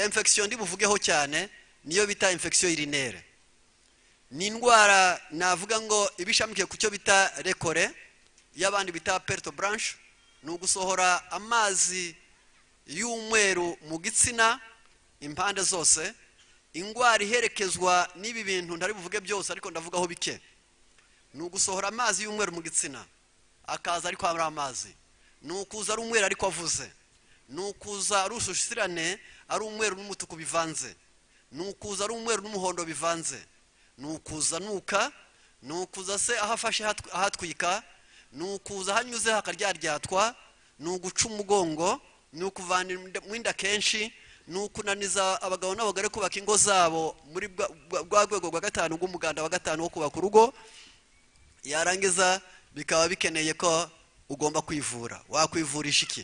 infection ndibuvugeho cyane niyo bita infection urinere ni indwara navuga ngo ibishamikiye ku cyo bita rekore y'abandi bita perto branch ni ugusohora amazi y'umweru mu gitsina impande zose indwara iherekezwa n'ibi bintu ntari buvuge byose ariko ndavugaho bike ni ugusohora amazi y'umweru mu gitsina akaza ariko ari amazi ni ukuza ari umweru ariko avuze ni ukuza ari ususirane ari umweru n'umutuku bivanze ni ukuza ari umweru n'umuhondo bivanze ni ukuza nuka ni ukuza se aho afashe ahatwika ni ukuza aho anyuze hakaryaryaratwa ni uguca umugongo ni ukuvana inda kenshi ni ukunaniza abagabo n'abagore kubaka ingo zabo muri bwa rwego rwa gatanu rw'umuganda wa gatanu wo kubaka urugo yarangiza bikaba bikeneye ko ugomba kwivura wakwivurisha iki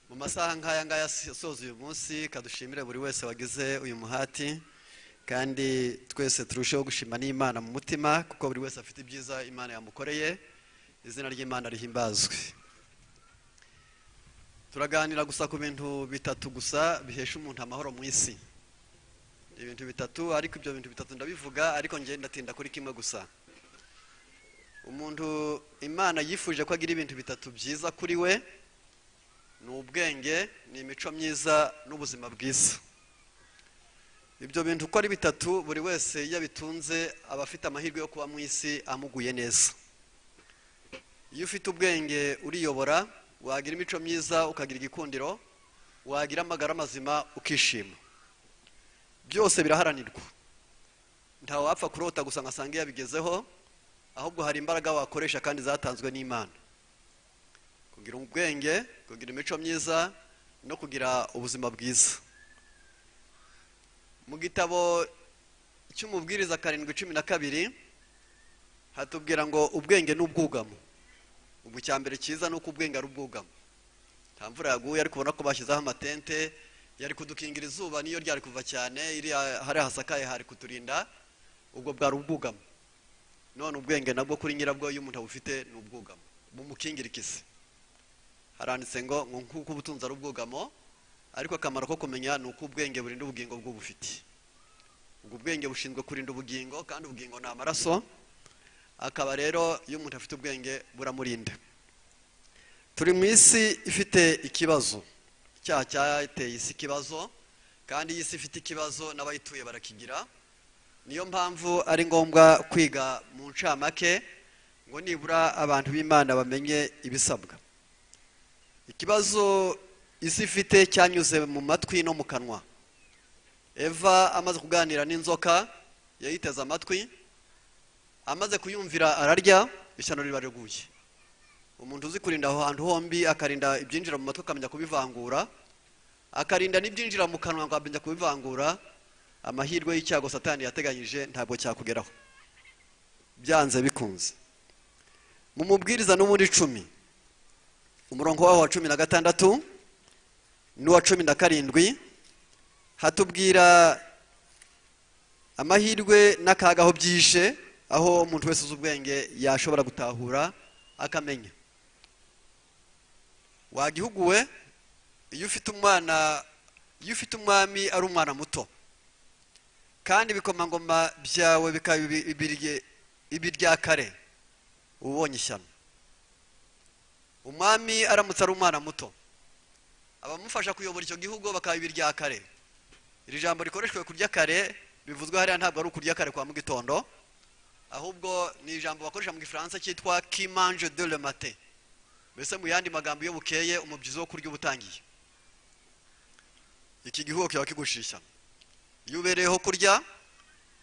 mu masaha nk'aya ngaya asoza uyu munsi kadushimire buri wese wagize uyu muhati kandi twese turusheho gushima n'imana mu mutima kuko buri wese afite ibyiza imana yamukoreye izina ry'imana rihimbazwe turaganira gusa ku bintu bitatu gusa bihesha umuntu amahoro mu isi ibintu bitatu ariko ibyo bintu bitatu ndabivuga ariko ngenda ndatinda kuri kimwe gusa umuntu imana yifuje ko agira ibintu bitatu byiza kuri we ni ubwenge ni imico myiza n'ubuzima bwiza ibyo bintu uko ari bitatu buri wese iyo abitunze aba afite amahirwe yo kuba mu isi amuguye neza iyo ufite ubwenge uriyobora wagira imico myiza ukagira igikundiro wagira amagara mazima ukishima byose biraharanirwa ntawapfa kurota gusa ngasanga iyo yabigezeho ahubwo hari imbaraga wakoresha kandi zatanzwe n'imana kugira ubwenge kugira imico myiza no kugira ubuzima bwiza mu gitabo cy'umubwiriza karindwi cumi na kabiri hatubwira ngo ubwenge ni ubwugamo ubu cya mbere cyiza ni uko ubwenge ari ubwugamo nta mvura yaguye ariko ubona ko bashyizeho amatente yari kudukingira izuba niyo ryari kuva cyane hari hasakaye hari kuturinda ubwo bwari ubwugamo none ubwenge nabwo kuri nyirabwo iyo umuntu abufite ni ubwugamo bumukingira ikisi haranditse ngo nk'uko ubutunzi ari ubwugamo ariko akamaro ko kumenya ni uko ubwenge burinda ubugingo bw'ubufite ubwo ubwenge bushinzwe kurinda ubugingo kandi ubugingo ni amaraso akaba rero iyo umuntu afite ubwenge buramurinda turi mu isi ifite ikibazo icyaha cyateye isi ikibazo kandi iyi si ifite ikibazo n'abayituye barakigira niyo mpamvu ari ngombwa kwiga mu ncamake ngo nibura abantu b'imana bamenye ibisabwa ikibazo isi ifite cyanyuze mu matwi no mu kanwa eva amaze kuganira n'inzoka yayiteze amatwi amaze kuyumvira ararya ishyano riba riguye umuntu uzi kurinda aho hantu hombi akarinda ibyinjira mu matwi akamenya kubivangura akarinda n'ibyinjira mu kanwa akamenya kubivangura amahirwe y'icyago satani yateganyije ntabwo cyakugeraho byanze bikunze mu mubwiriza n'ubundi icumi umurongo waho wa cumi na gatandatu n'uwa cumi na karindwi hatubwira amahirwe n'akaga aho byishe aho umuntu wese uzi ubwenge yashobora gutahura akamenya wagihuguwe iyo ufite umwana iyo ufite umwami ari umwana muto kandi ibikomangoma byawe bikaba ibiryakare ubonye ishyano umwami aramutse ari umwana muto abamufasha kuyobora icyo gihugu bakaba ibiryakare iri jambo rikoreshwa kurya kare bivuzwe hariya ntabwo ari ukurya kare kwa mu gitondo ahubwo ni ijambo bakoresha mu gifaransa cyitwa kimanje de le mate mbese mu yandi magambo iyo bukeye umubyizi wo kurya uba utangiye iki gihugu kiba kigushije ishyano iyo ubereyeho kurya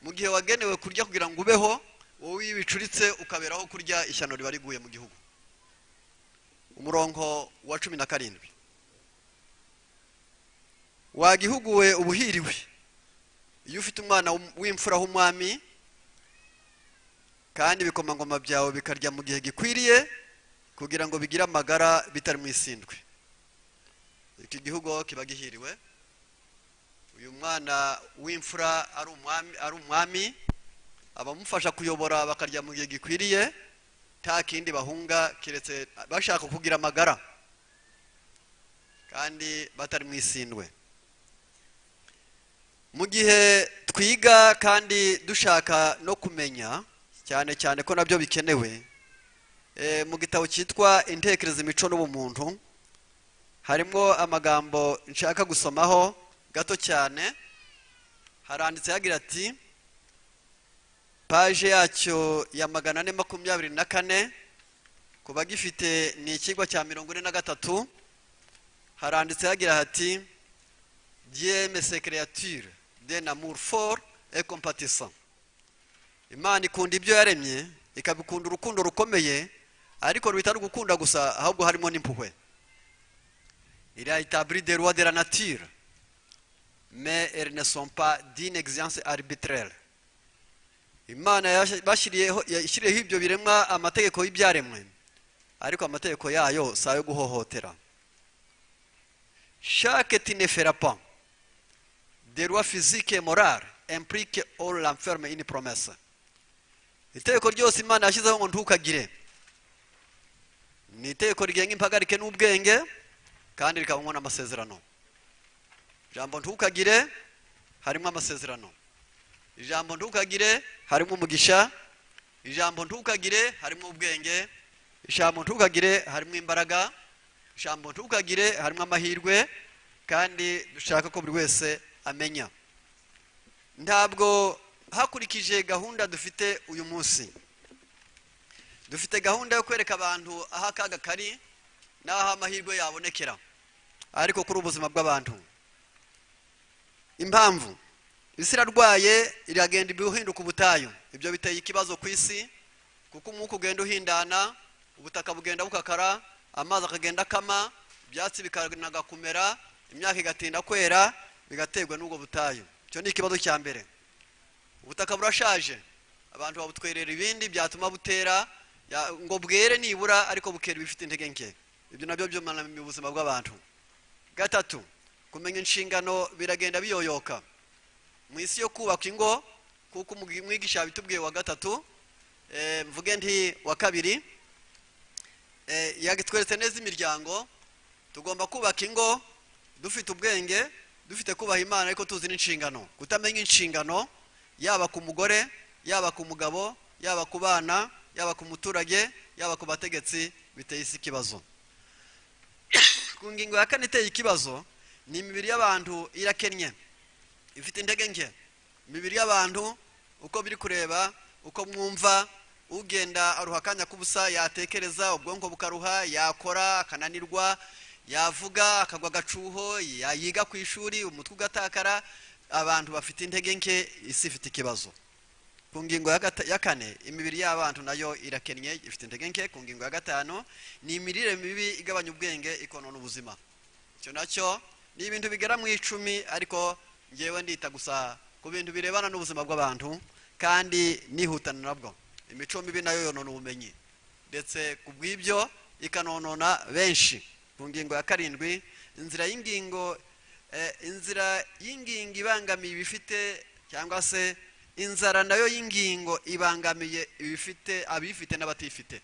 mu gihe wagenewe kurya kugira ngo ubeho wowe iyo bicuritse ukaberaho kurya ishyano riba riguye mu gihugu umurongo wa cumi na karindwi wagihuguwe ubuhiriwe iyo ufite umwana w'imfura w'umwami kandi ibikomangoma byawe bikarya mu gihe gikwiriye kugira ngo bigire amagara bitari mu isindwe iki gihugu aho kiba gihiriwe uyu mwana w'imfura ari umwami ari umwami abamufasha kuyobora bakarya mu gihe gikwiriye nta kindi bahunga keretse bashaka kugira amagara kandi batari mu isindwe mu gihe twiga kandi dushaka no kumenya cyane cyane ko nabyo bikenewe mu gitabo cyitwa intekerezo imico n'ubumuntu harimo amagambo nshaka gusomaho gato cyane haranditse hagira ati paje yacyo ya magana ane makumyabiri na kane ku bagifite ni ikigo cya mirongo ine na gatatu haranditse hagira hati diyemese kereyature de namuru foru ekompatisa imana ikunda ibyo yaremye ikabikunda urukundo rukomeye ariko rutari gukunda gusa ahubwo harimo n'impuhwe iriya itaburi de ruwa de la natire me erinesompa dine egiziyanse aribitrere imana yashyiriyeho ibyo biremwa amategeko y'ibyaremwe ariko amategeko yayo si ayo guhohotera shake tineferapa derwa fizike morale empurike oru lamferme ini poromese itegeko ryose imana yashyizeho ngo ntukagire ni itegeko rigenga impagarike n'ubwenge kandi rikabamo n'amasezerano ijambo ntukagire harimo amasezerano ijambo ntukagire harimo umugisha ijambo ntukagire harimo ubwenge ijambo ntukagire harimo imbaraga ijambo ntukagire harimo amahirwe kandi dushaka ko buri wese amenya ntabwo hakurikije gahunda dufite uyu munsi dufite gahunda yo kwereka abantu aho akaga kari n'aho amahirwe yabonekera ariko kuri ubuzima bw'abantu impamvu isi irarwaye iragenda ibihinduka ubutayu ibyo biteye ikibazo ku isi kuko umwuka ugenda uhindana ubutaka bugenda bukakara amazi akagenda akama ibyatsi bikanaga kumera imyaka igatinda kwera bigaterwa n'ubwo butayu icyo ni ikibazo cya mbere ubutaka burashaje abantu babutwerera ibindi byatuma butera ngo bwere nibura ariko bukera ibifite intege nke ibyo nabyo byumana mu buzima bw'abantu gatatu kumenya inshingano biragenda biyoyoka mu isi yo kubaka ingo kuko umwigisha yabitubwiye wa gatatu mvuge nti wa kabiri yatweretse neza imiryango tugomba kubaka ingo dufite ubwenge dufite kubaha imana ariko tuzi n'inshingano kutamenya inshingano yaba ku mugore yaba ku mugabo yaba ku bana yaba ku muturage yaba ku bategetsi biteye isi ikibazo ku ngingo ya kane iteye ikibazo ni imibiri y'abantu irakennye ifite intege nke imibiri y'abantu uko biri kureba uko mwumva ugenda aruha akanya k'ubusa yatekereza ubwonko bukaruha yakora akananirwa yavuga akagwa agacuho yiga ku ishuri umutwe ugatakara abantu bafite intege nke isi ifite ikibazo ku ngingo ya kane imibiri y'abantu nayo irakennye ifite intege nke ku ngingo ya gatanu ni imirire mibi igabanya ubwenge ikonona ubuzima icyo nacyo ni ibintu bigera mu icumi ariko ngewe ndita gusa ku bintu birebana n'ubuzima bw'abantu kandi nihutana nabwo imico mibi nayo yonona ubumenyi ndetse ku bw'ibyo ikanonona benshi ku ngingo ya karindwi inzira y'ingingo inzira y'ingingo ibangamiye ibifite cyangwa se inzara nayo y'ingingo ibangamiye ibifite abifite n'abatifite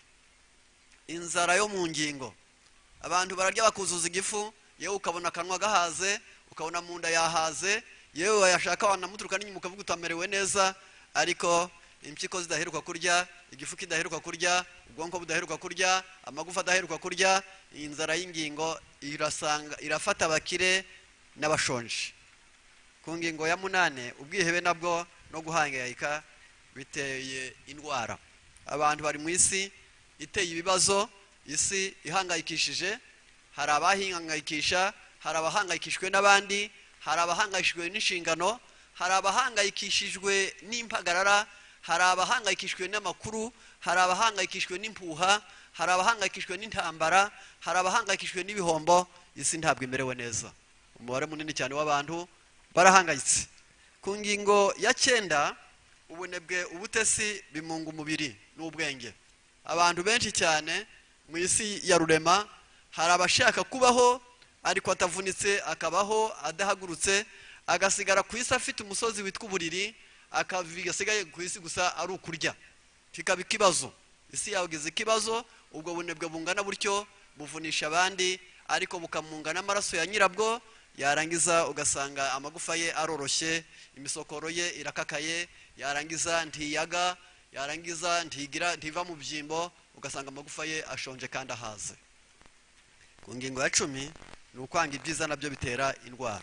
inzara yo mu ngingo abantu bararya bakuzuza igifu yewe ukabona akanwa gahaze ukabona mu nda yahaze yewe wayashaka wanamuturuka n'inyuma ukavuga utamerewe neza ariko impyiko zidaheruka kurya igifu kidaheruka kurya ubwonko budaheruka kurya amagufa adaheruka kurya inzara y'ingingo irasanga irafata abakire n'abashonje ku ngingo ya munani ubwihebe nabwo no guhangayika biteye indwara abantu bari mu isi iteye ibibazo isi ihangayikishije hari abahihangayikisha hari abahangayikishijwe n'abandi hari abahangayikishijwe n'inshingano hari abahangayikishijwe n'impagarara hari abahangayikishijwe n'amakuru hari abahangayikishijwe n'impuha hari abahangayikishijwe n'intambara hari abahangayikishijwe n'ibihombo isi ntabwo imerewe neza umubare munini cyane w'abantu barahangayitse ku ngingo ya cyenda ubunebwe ubutesi bimunga umubiri n'ubwenge abantu benshi cyane mu isi ya rurema hari abashaka kubaho ariko atavunitse akabaho adahagurutse agasigara ku isi afite umusozi witwa uburiri akasigaye ku isi gusa ari ukurya kikaba ikibazo isi yagize ikibazo ubwo bunebwe bungana butyo buvunisha abandi ariko bukamunga n'amaraso ya nyirabwo yarangiza ugasanga amagufa ye aroroshye imisokoro ye irakakaye yarangiza ntiyaga yarangiza ntigira ntiva mu byimbo ugasanga amagufa ye ashonje kandi ahaze ku ngingo ya cumi ni ukwanga ibyiza nabyo bitera indwara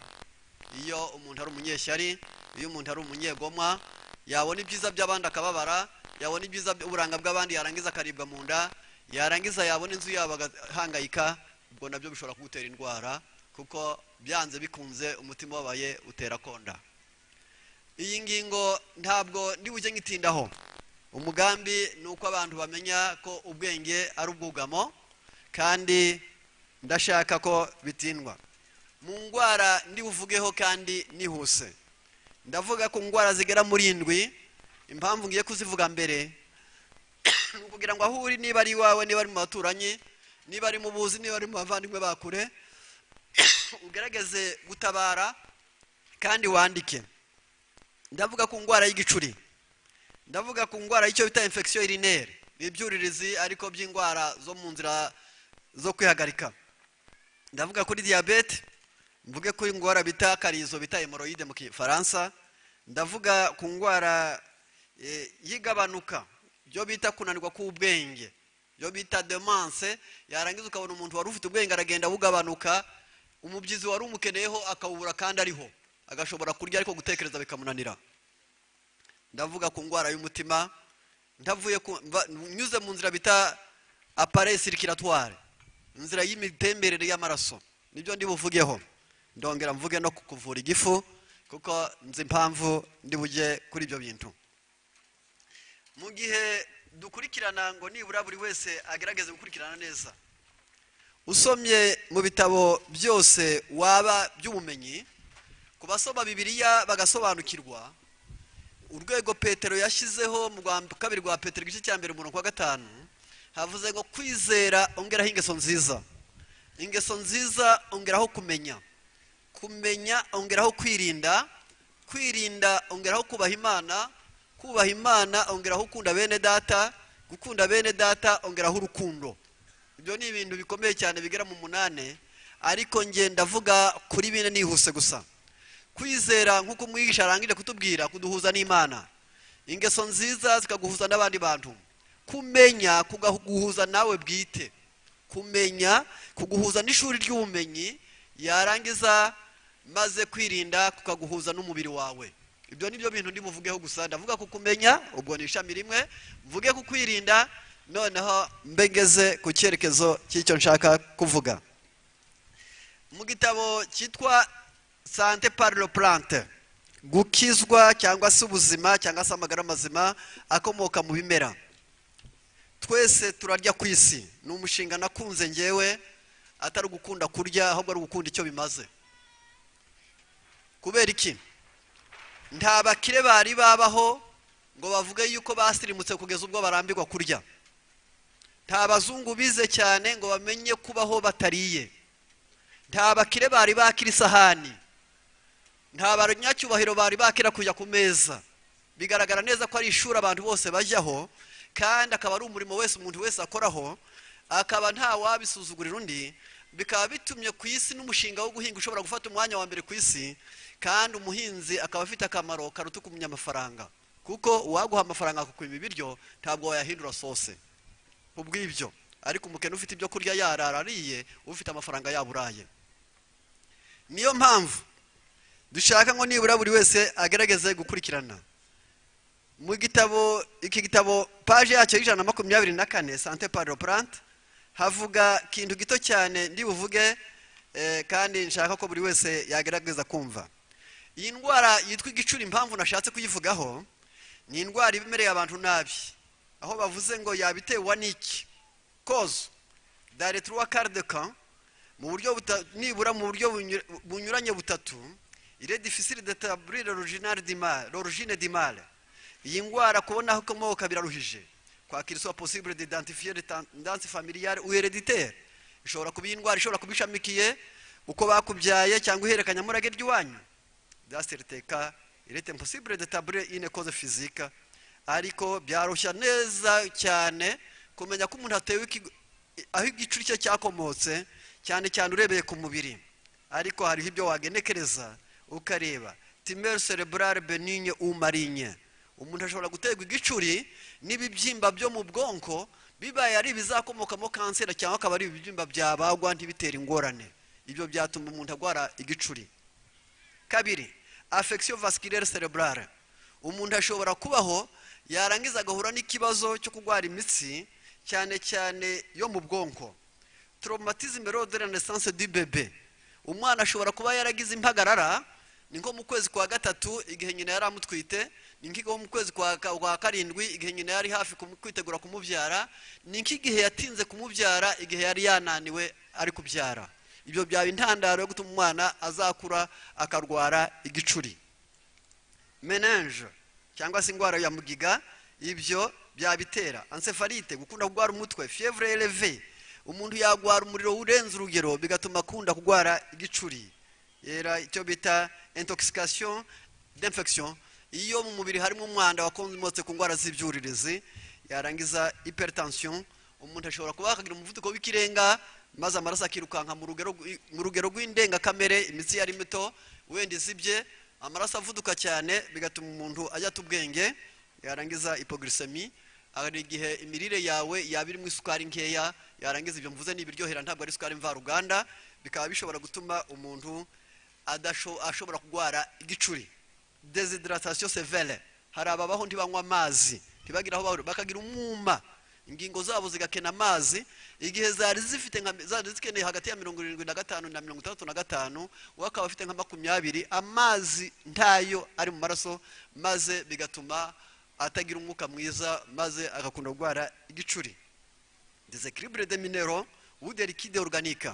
iyo umuntu ari umunyeshyari iyo umuntu ari umunyegomwa yabona ibyiza by'abandi akababara yabona ibyiza uburanga bw'abandi yarangiza akaribwa mu nda yarangiza yabona inzu yabo agahangayika ubwo nabyo bishobora kugutera indwara kuko byanze bikunze umutima ubabaye utera konda iyi ngingo ntabwo ndiwujye nkitindaho umugambi ni uko abantu bamenya ko ubwenge ari ubwugamo kandi ndashaka ko bitindwa mu ndwara ndibuvugeho kandi nihuse ndavuga ku ndwara zigera muri indwi impamvu ngiye kuzivuga mbere ni ukugira ngo aho uri niba ari iwawe niba ari mu baturanyi niba ari mu buzi niba ari mu bavandimwe ba kure ugaragaze gutabara kandi wandike ndavuga ku ndwara y'igicuri ndavuga ku ndwara y'icyo bita infection urinere ni ibyuririzi ariko by'indwara zo mu nzira zo kwihagarika ndavuga kuri diyabete mvuge kuri indwara bita karizo bita hemoroide mu kifaransa ndavuga ku ndwara y'igabanuka byo bita kunanirwa k'ubwenge byo bita demanse yarangiza ukabona umuntu wari ufite ubwenge aragenda bugabanuka umubyizi wari umukeneyeho akawubura kandi ariho agashobora kurya ariko gutekereza bikamunanira ndavuga ku ndwara y'umutima ndavuye nyuze mu nzira bita apare sirikiratoire inzira y'imitemberere y'amaraso nibyo ndibuvugeho ndongera mvuge no kuvura igifu kuko nzi impamvu ndibuge kuri ibyo bintu mu gihe dukurikirana ngo nibura buri wese agerageze gukurikirana neza usomye mu bitabo byose waba by'ubumenyi ku basoma bibiriya bagasobanukirwa urwego petero yashyizeho mu kabiri rwa petero igice cya mbere umurongo wa gatanu havuze ngo kwizera ongeraho ingeso nziza ingeso nziza ongeraho kumenya kumenya ongeraho kwirinda kwirinda ongeraho kubaha imana kubaha imana ongeraho ukunda bene data gukunda bene data ongeraho urukundo ibyo ni ibintu bikomeye cyane bigera mu munani ariko ngenda ndavuga kuri bine nihuse gusa kwizera nk'uko umwigisha arangije kutubwira kuduhuza n'imana ingeso nziza zikaguhuza n'abandi bantu kumenya kuguhuza nawe bwite kumenya kuguhuza n'ishuri ry'ubumenyi yarangiza maze kwirinda kukaguhuza n'umubiri wawe ibyo ni byo bintu ndi buvugeho gusa ndavuga ku kumenya ubwo ni ishami rimwe mvuge ku kwirinda noneho mbegeze ku cyerekezo cy'icyo nshaka kuvuga mu gitabo cyitwa sante parlo plante gukizwa cyangwa se ubuzima cyangwa se amagara mazima akomoka mu bimera twese turarya ku isi ni umushinga nakunze ngewe atari ugukunda kurya ahubwo ari ugukunda icyo bimaze kubera iki nta bakire bari babaho ngo bavuge yuko basirimutse kugeza ubwo barambirwa kurya nta bazungu bize cyane ngo bamenye kubaho batariye nta bakire bari bakira isahani nta banyacyubahiro bari bakira kujya ku meza bigaragara neza ko ari ishuri abantu bose bajyaho kandi akaba ari umurimo wese umuntu wese akoraho akaba nta wabisuzugurira undi bikaba bitumye ku isi n'umushinga wo guhinga ushobora gufata umwanya wa mbere ku isi kandi umuhinzi akaba afite akamaro karuta kumenya amafaranga kuko uwaguha amafaranga akakwima ibiryo ntabwo wayahindura sose ubwibyo ariko umukene ufite ibyo kurya yarara ariye ufite amafaranga yaburaye niyo mpamvu dushaka ngo nibura buri wese agerageze gukurikirana mu gitabo iki gitabo paje yacyo y'ijana na makumyabiri na kane sante pari purante havuga ikintu gito cyane ndibuvuge kandi nshaka ko buri wese yagerageza kumva iyi ndwara yitwa igicuri impamvu nashatse kuyivugaho ni indwara ibemereye abantu nabi aho bavuze ngo yabitewe n'iki kozo daretruwa karideka mu buryo buta- nibura mu buryo bunyura- bunyuranye butatu ire difficile de tabulir original d'imale l'origine d'imale iyi ndwara kubona aho ikomoka biraruhije kwakira isoba possible d'identifier de tendance familiale ou héréditaire ishobora kuba iyi ndwara ishobora kuba ishamikiye uko bakubyaye cyangwa iherekanyamurage ry'iwanyu dasirteka irete impossible de tabulir une cause physique ariko byarushya neza cyane kumenya ko umuntu atewe ikigo- aho igicuri cye cyakomotse cyane cyane urebeye ku mubiri ariko hariho ibyo wagenekereza ukareba timere cerebrale benigne ou maligne umuntu ashobora guterwa igicuri n'ibibyimba byo mu bwonko bibaye ari ibizakomokamo kanseri cyangwa akaba ari ibibyimba byabagwa ntibitere ingorane ibyo byatuma umuntu agwara igicuri kabiri affection vasculaire cerebrale umuntu ashobora kubaho yarangiza agahura n'ikibazo cyo kurwara imitsi cyane cyane yo mu bwonko traumatisme lors de la naissance du bébé umwana ashobora kuba yaragize impagarara ni nko mu kwezi kwa gatatu igihe nyina yari amutwite ni nk'igihe mu kwezi kwa ka- kwa karindwi igihe nyina yari hafi kumu- kwitegura kumubyara ni nk'igihe yatinze kumubyara igihe yari yananiwe ari kubyara ibyo byaba intandaro yo gutuma umwana azakura akarwara igicuri menenge cyangwa se indwara ya mugiga ibyo byabitera ansefarite gukunda kurwara umutwe fievre eleve umuntu yagwara umuriro urenze urugero bigatuma akunda kurwara igicuri yera icyo bita intoxication d'infection iyo mu mubiri harimo umwanda wakomotse ku ndwara z'ibyuririzi yarangiza hypertension umuntu ashobora kuba yakagira umuvuduko w'ikirenga maze amaraso akirukanka mu rugero rw- mu rugero rw'indengakamere imitsi yari mito wenda izibye amaraso avuduka cyane bigatuma umuntu ajyata ubwenge yarangiza hypoglycemie hari igihe imirire yawe yaba irimo isukari nkeya yarangiza ibyo mvuze ni ibiryohera ntabwo ari isukari mvaruganda bikaba bishobora gutuma umuntu adasho- ashobora kurwara igicuri desidratation severe hari ababaho ntibanywa amazi ntibagire aho bahurira bakagira umwuma ingingo zabo zigakena amazi igihe zari zifite nka zari zikeneye hagati ya mirongo irindwi na gatanu na mirongo itandatu na gatanu we akaba afite nka makumyabiri amazi ntayo ari mu maraso maze bigatuma atagira umwuka mwiza maze agakunda kurwara igicuri desecrible de minero ou de liquide organique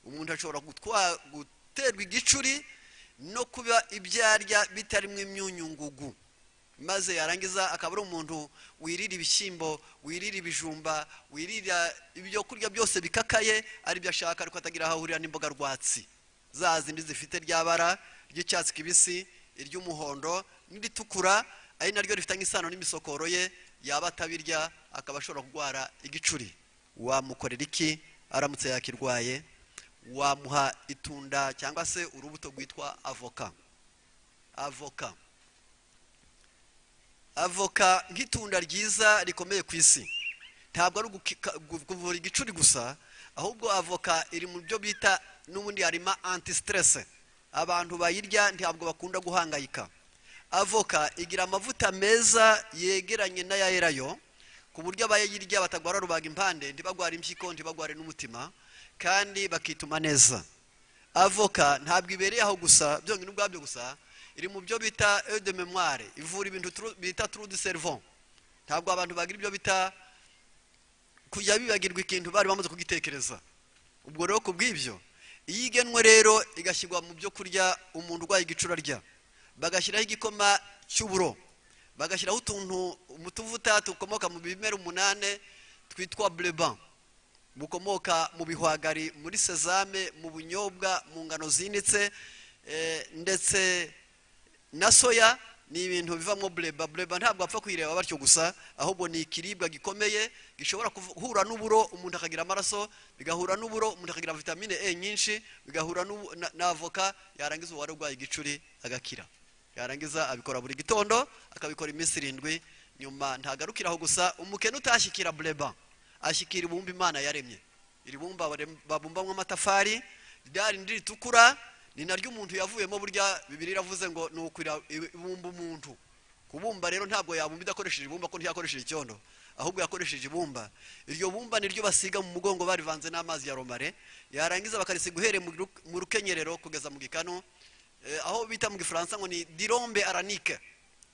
umuntu ashobora gutwa- guterwa igicuri no kuba ibyo arya bitarimo imyunyungugu maze yarangiza akaba ari umuntu wirira ibishyimbo wirira ibijumba wirira ibyo kurya byose bikakaye ari byo ashaka ariko atagira aho ahurira n'imboga rwatsi za zindi zifite rya bara ry'icyatsi kibisi iry'umuhondo n'iritukura ari naryo rifite nk'isano n'imisokoro ye yaba atabirya akaba ashobora kurwara igicuri wamukorera iki aramutse yakirwaye wamuha itunda cyangwa se urubuto rwitwa avoka avoka avoka nk'itunda ryiza rikomeye ku isi ntabwo ari uguki- gu- kuvura igicuri gusa ahubwo avoka iri mu byo bita n'ubundi harimo antisiterese abantu bayirya ntabwo bakunda guhangayika avoka igira amavuta meza yegeranye n'aya erayo ku buryo abayirya batagwara rubaga impande ntibagwara impyiko ntibagware n'umutima kandi bakituma neza avoka ntabwo ibereye aho gusa byonyine ubwabyo gusa iri mu byo bita eau de memoire ivura ibintu tru- bita trou de cerveau ntabwo abantu bagira ibyo bita kujya bibagirwa ikintu bari bamaze kugitekereza ubwo rero ku bw'ibyo iyo igenwe rero igashyirwa mu byo kurya umuntu urwaye igicura arya bagashyiraho igikoma cy'uburo bagashyiraho utuntu umutuvuta dukomoka mu bimera umunane twitwa bleban bukomoka mu bihwagari muri sezame mu bunyobwa mu ngano zinitse eh, ndetse na soya ni ibintu bivamo bureba bureba ntabwo apfa kuyireba batyo gusa ahubwo ni ikiribwa gikomeye gishobora guhura n'uburo umuntu akagira amaraso bigahura n'uburo umuntu akagira vitamine e nyinshi bigahura n'ubu- na- na avoka yarangiza uwari urwaye igicuri agakira yarangiza abikora buri gitondo akabikora iminsi irindwi nyuma ntagarukira aho gusa umukene utashyikira bureba ashyikira ibumba imana yaremye iri bumba barem- babumbamwo amatafari rya rindi ritukura ni naryo umuntu yavuyemo burya bibiri iravuze ngo ni ukwira ibumba umuntu kubumba rero ntabwo yabumba idakoresheje ibumba ko ntiyakoresheje icyondo ahubwo yakoresheje ibumba iryo bumba niryo basiga mu mugongo barivanze n'amazi ya romare yarangiza bakarisiga uhereye mu ru- mu rukenyerero kugeza mu gikanu Eh, aho bita mu gifaransa ngo ni dirombe aranike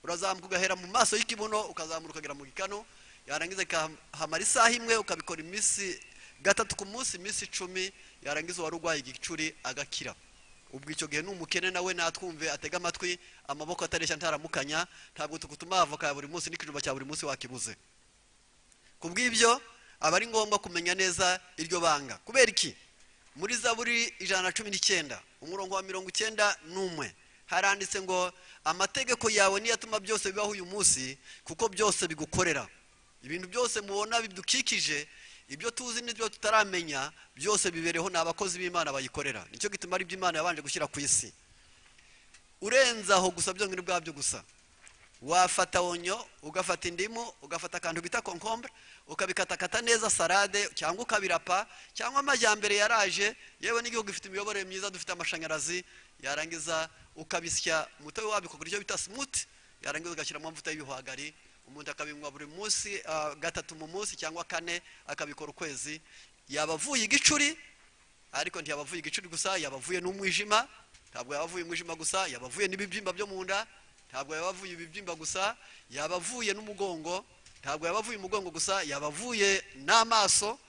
urazamuka ugahera mu maso y'ikibuno ukazamuka ukagera mu gikano yarangiza ikahamara isaha imwe ukabikora iminsi gatatu ku munsi iminsi icumi yarangiza uwari urwaye igicuri agakira ubwo icyo gihe ni umukene nawe natwumve atega amatwi amaboko atareshya ntaramukanya ntabwo tugutuma avoka ya buri munsi n'ikijuba cya buri munsi wakibuze ku bw'ibyo aba ari ngombwa kumenya neza iryo banga kubera iki muri zaburi ijana na cumi n'icyenda umurongo wa mirongo icyenda n'umwe haranditse ngo amategeko yawe niyo atuma byose bibaho uyu munsi kuko byose bigukorera ibintu byose mubona bidukikije ibyo tuzi n'ibyo tutaramenya byose bibereho ni abakozi b'imana bayikorera nicyo gituma ari imana yabanje gushyira ku isi urenze aho gusa byo ngibyo bwabyo gusa wafata onyo ugafata indimu ugafata akantu bita konkombure ukabikatakata neza salade cyangwa ukabirapa cyangwa amajyambere yaraje yewe n'igihugu gifite imiyoborere myiza dufite amashanyarazi yarangiza ukabisya umutobe wabyo ukagura icyo bita simuti yarangiza ugashyiramo amavuta y'ibihwagari umuntu akabinywa buri munsi ah, gatatu mu munsi cyangwa kane akabikora ukwezi yaba avuye igicuri ariko ntiyabavuye igicuri gusa yabavuye n'umwijima ntabwo yabavuye umwijima gusa yabavuye n'ibibyimba byo mu nda ntabwo yabavuye ibibyimba gusa yabavuye n'umugongo ntabwo yabavuye umugongo gusa yabavuye n'amaso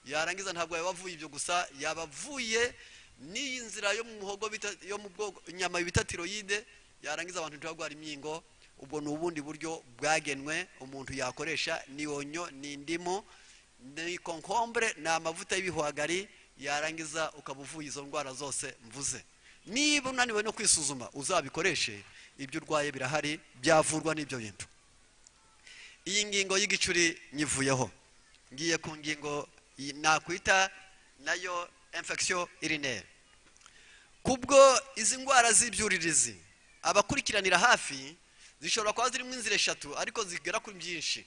yarangiza ntabwo yabavuye ibyo gusa yabavuye n'iyi nzira yo mu muhogo bita- yo mu bwoko inyama bita tiroyide yarangiza abantu ntibagwara imyingo ubwo ni ubundi buryo bwagenwe umuntu yakoresha ni onyo ni indimu ni konkombure ni amavuta y'ibihwagari yarangiza ukaba uvuye izo ndwara zose mvuze niba unaniwe no kwisuzuma uzabikoreshe ibyo urwaye birahari byavurwa n'ibyo bintu iyi ngingo y'igicuri nyivuyeho ngiye ku ngingo y- nakwita nayo infection urinaire kubwo izi ndwara z'ibyuririzi abakurikiranira hafi zishobora kuba zirimo inzira eshatu ariko zigera kuri byinshi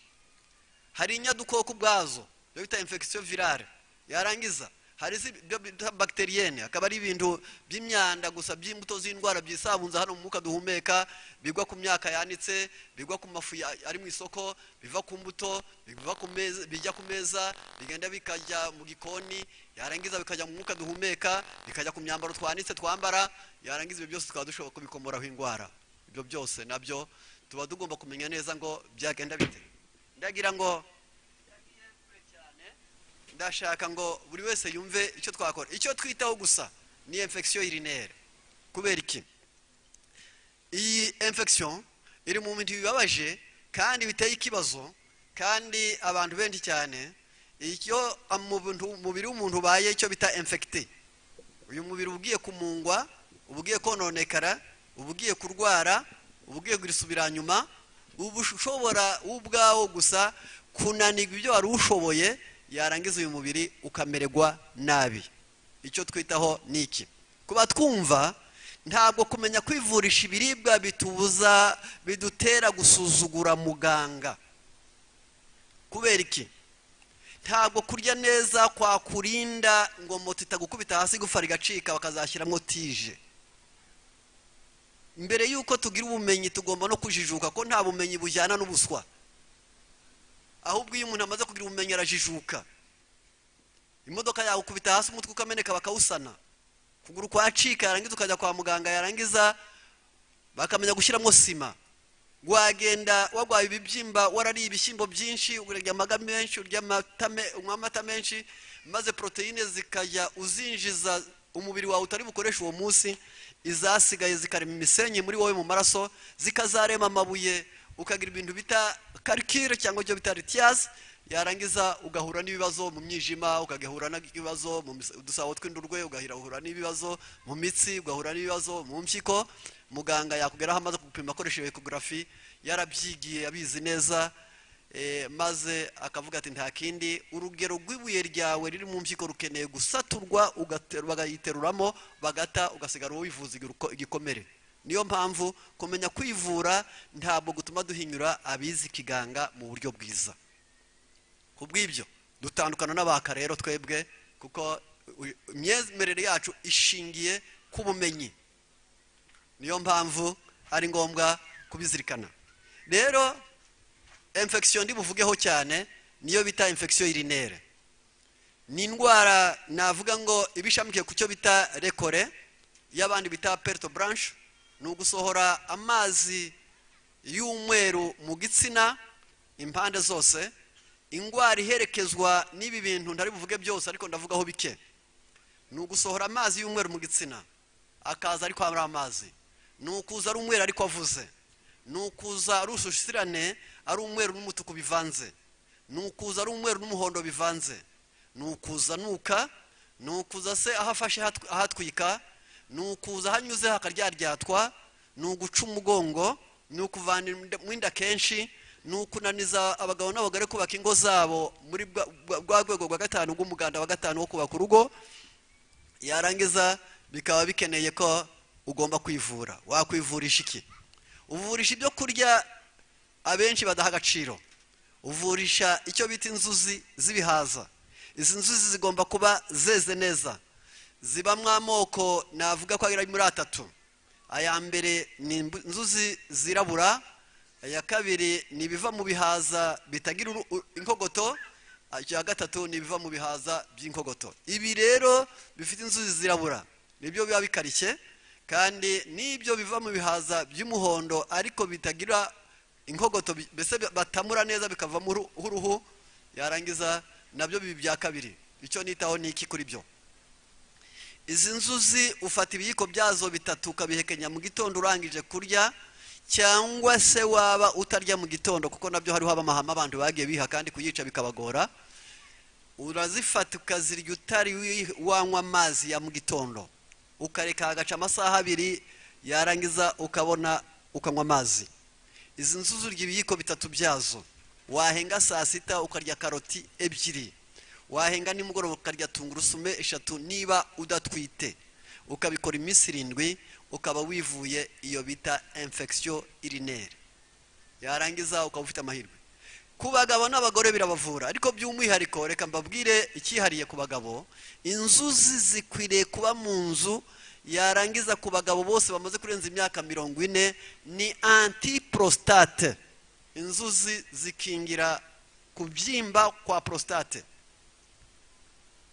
hari inyadukoko ubwazo ibyo bita infection virale yarangiza hari ibyo bita bagiteriyene akaba ari ibintu by'imyanda gusa by'imbuto z'indwara byisabunza hano mu mwuka duhumeka bigwa ku myaka yanitse bigwa ku mafu ya- ari mu isoko biva ku mbuto biva ku meza bijya ku meza bigenda bikajya mu gikoni yarangiza bikajya mu mwuka duhumeka bikajya ku myambaro twanitse twambara yarangiza ibyo byose tukaba dushobora kubikomoraho indwara ibyo byose nabyo tuba tugomba kumenya neza ngo byagenda bite ndagira ngo ndashaka ngo buri wese yumve icyo twakora icyo twitaho gusa ni infection urinaire kubera iki iyi infection iri mu bintu bibabaje kandi biteye ikibazo kandi abantu benshi cyane icyo mu bintu- umubiri w'umuntu ubaye icyo bita infecté uyu mubiri ugiye kumungwa ugiye kononekara ugiye kurwara ugiye gusubira nyuma uba ushobora wowe ubwawo gusa kunanirwa ibyo wari ushoboye yarangiza uyu mubiri ukamererwa nabi icyo twitaho ni iki kuba twumva ntabwo kumenya kwivurisha ibiribwa bitubuza bidutera gusuzugura muganga kubera iki ntabwo kurya neza kwakurinda ngo moto itagukubita hasi igufara igacika bakazashyiramo tije mbere y'uko tugira ubumenyi tugomba no kujijuka ko nta bumenyi bujyana n'ubuswa ahubwo iyo umuntu amaze kugira ubumenyi arajijuka imodoka yawe ukubita hasi umutwe ukameneka bakawusana ukuguru kwacika yarangiza ukajya kwa muganga yarangiza bakamenya gushyiramo sima wagenda wagwaye ibibyimba warariye ibishyimbo byinshi urya amaga menshi urya amata me- unywa amata menshi maze poroteyine zikajya uzinjiza umubiri wawe utari bukoresha uwo munsi izasigaye zikarema imisenyi muri wowe mu maraso zikazarema amabuye ukagira ibintu bita karikire cyangwa ibyo bita ritiyazi yarangiza ugahura n'ibibazo mu myijima ugahura n'ibibazo mu mis- udusabo tw'indurwe ugahura n'ibibazo mu mitsi ugahura n'ibibazo mu mpyiko muganga yakugeraho amaze kugupima akoresheje ekogarafi yarabyigiye abizi neza eh, maze akavuga ati nta kindi urugero rw'ibuye ryawe riri mu mpyiko rukeneye gusaturwa ugateru- bagayiteruramo bagata ugasigara wivuza igiruko- igikomere niyo mpamvu kumenya kwivura ntabwo gutuma duhinyura abizi ikiganga mu buryo bwiza ku bw'ibyo dutandukana n'abaka rero twebwe kuko u- imyemerere yacu ishingiye ku bumenyi niyo mpamvu ari ngombwa kubizirikana rero infection ndi buvugeho cyane niyo bita infection urinaire ni indwara navuga ngo ibishamikiye ku cyo bita rekore y'abandi bita perto branche ni ugusohora amazi y'umweru mu gitsina impande zose indwara iherekezwa n'ibi bintu ntari buvuge byose ariko ndavugaho bike ni ugusohora amazi y'umweru mu gitsina akaza ariko ari amazi ni ukuza ari umweru ariko avuze ni ukuza ari ushushisirane ari umweru n'umutuku bivanze ni ukuza ari umweru n'umuhondo bivanze ni ukuza nuka ni ukuza se aho afashe hatw- ahatwika ni ukuza aho anyuze hakaryaryaratwa ni uguca umugongo ni ukuvana inda- mu inda kenshi ni ukunaniza abagabo n'abagore kubaka ingo zabo muri bwa- bwa- bwa rwego rwa gatanu rw'umuganda wa gatanu wo kubaka urugo yarangiza bikaba bikeneye ko ugomba kwivura wakwivurisha iki uvurisha ibyo kurya abenshi badaha agaciro uvurisha icyo bita inzuzi z'ibihaza izi nzuzi zigomba kuba zeze neza zibamo amoko navuga ko ari muri atatu aya mbere ni imbu- inzuzi zirabura aya kabiri ni ibiva mu bihaza bitagira uru- u- inkogoto icya gatatu ni ibiva mu bihaza by'inkogoto ibi rero bifite inzuzi zirabura nibyo biba bikarishye kandi n'ibyo biva mu bihaza by'umuhondo ariko bitagira inkogoto bi- mbese bi- batamura neza bikavamo uruhu- uruhu yarangiza nabyo bibi bya kabiri icyo nitaho ni iki kuri byo izi nzuzi ufata ibiyiko byazo bitatu ukabihekenya mu gitondo urangije kurya cyangwa se waba utarya mu gitondo kuko nabyo hariho amahama abantu bagiye biha kandi kuyica bikabagora urazifata ukazirya utari wi- wanywa amazi ya mu gitondo ukareka hagaca amasaha abiri yarangiza ukabona ukanywa amazi izi nzuzi urya ibiyiko bitatu byazo wahenga saa sita ukarya karoti ebyiri wahenga nimugoroba ukarya tungurusume eshatu niba udatwite ukabikora iminsi irindwi ukaba wivuye iyo bita infection urinere yarangiza ukaba ufite amahirwe ku bagabo n'abagore birabavura ariko by'umwihariko reka mbabwire icyihariye ku bagabo inzuzi zikwiriye kuba mu nzu yarangiza ku bagabo bose bamaze kurenza imyaka mirongo ine ni antiprostate inzuzi zikingira kubyimba kwa prostate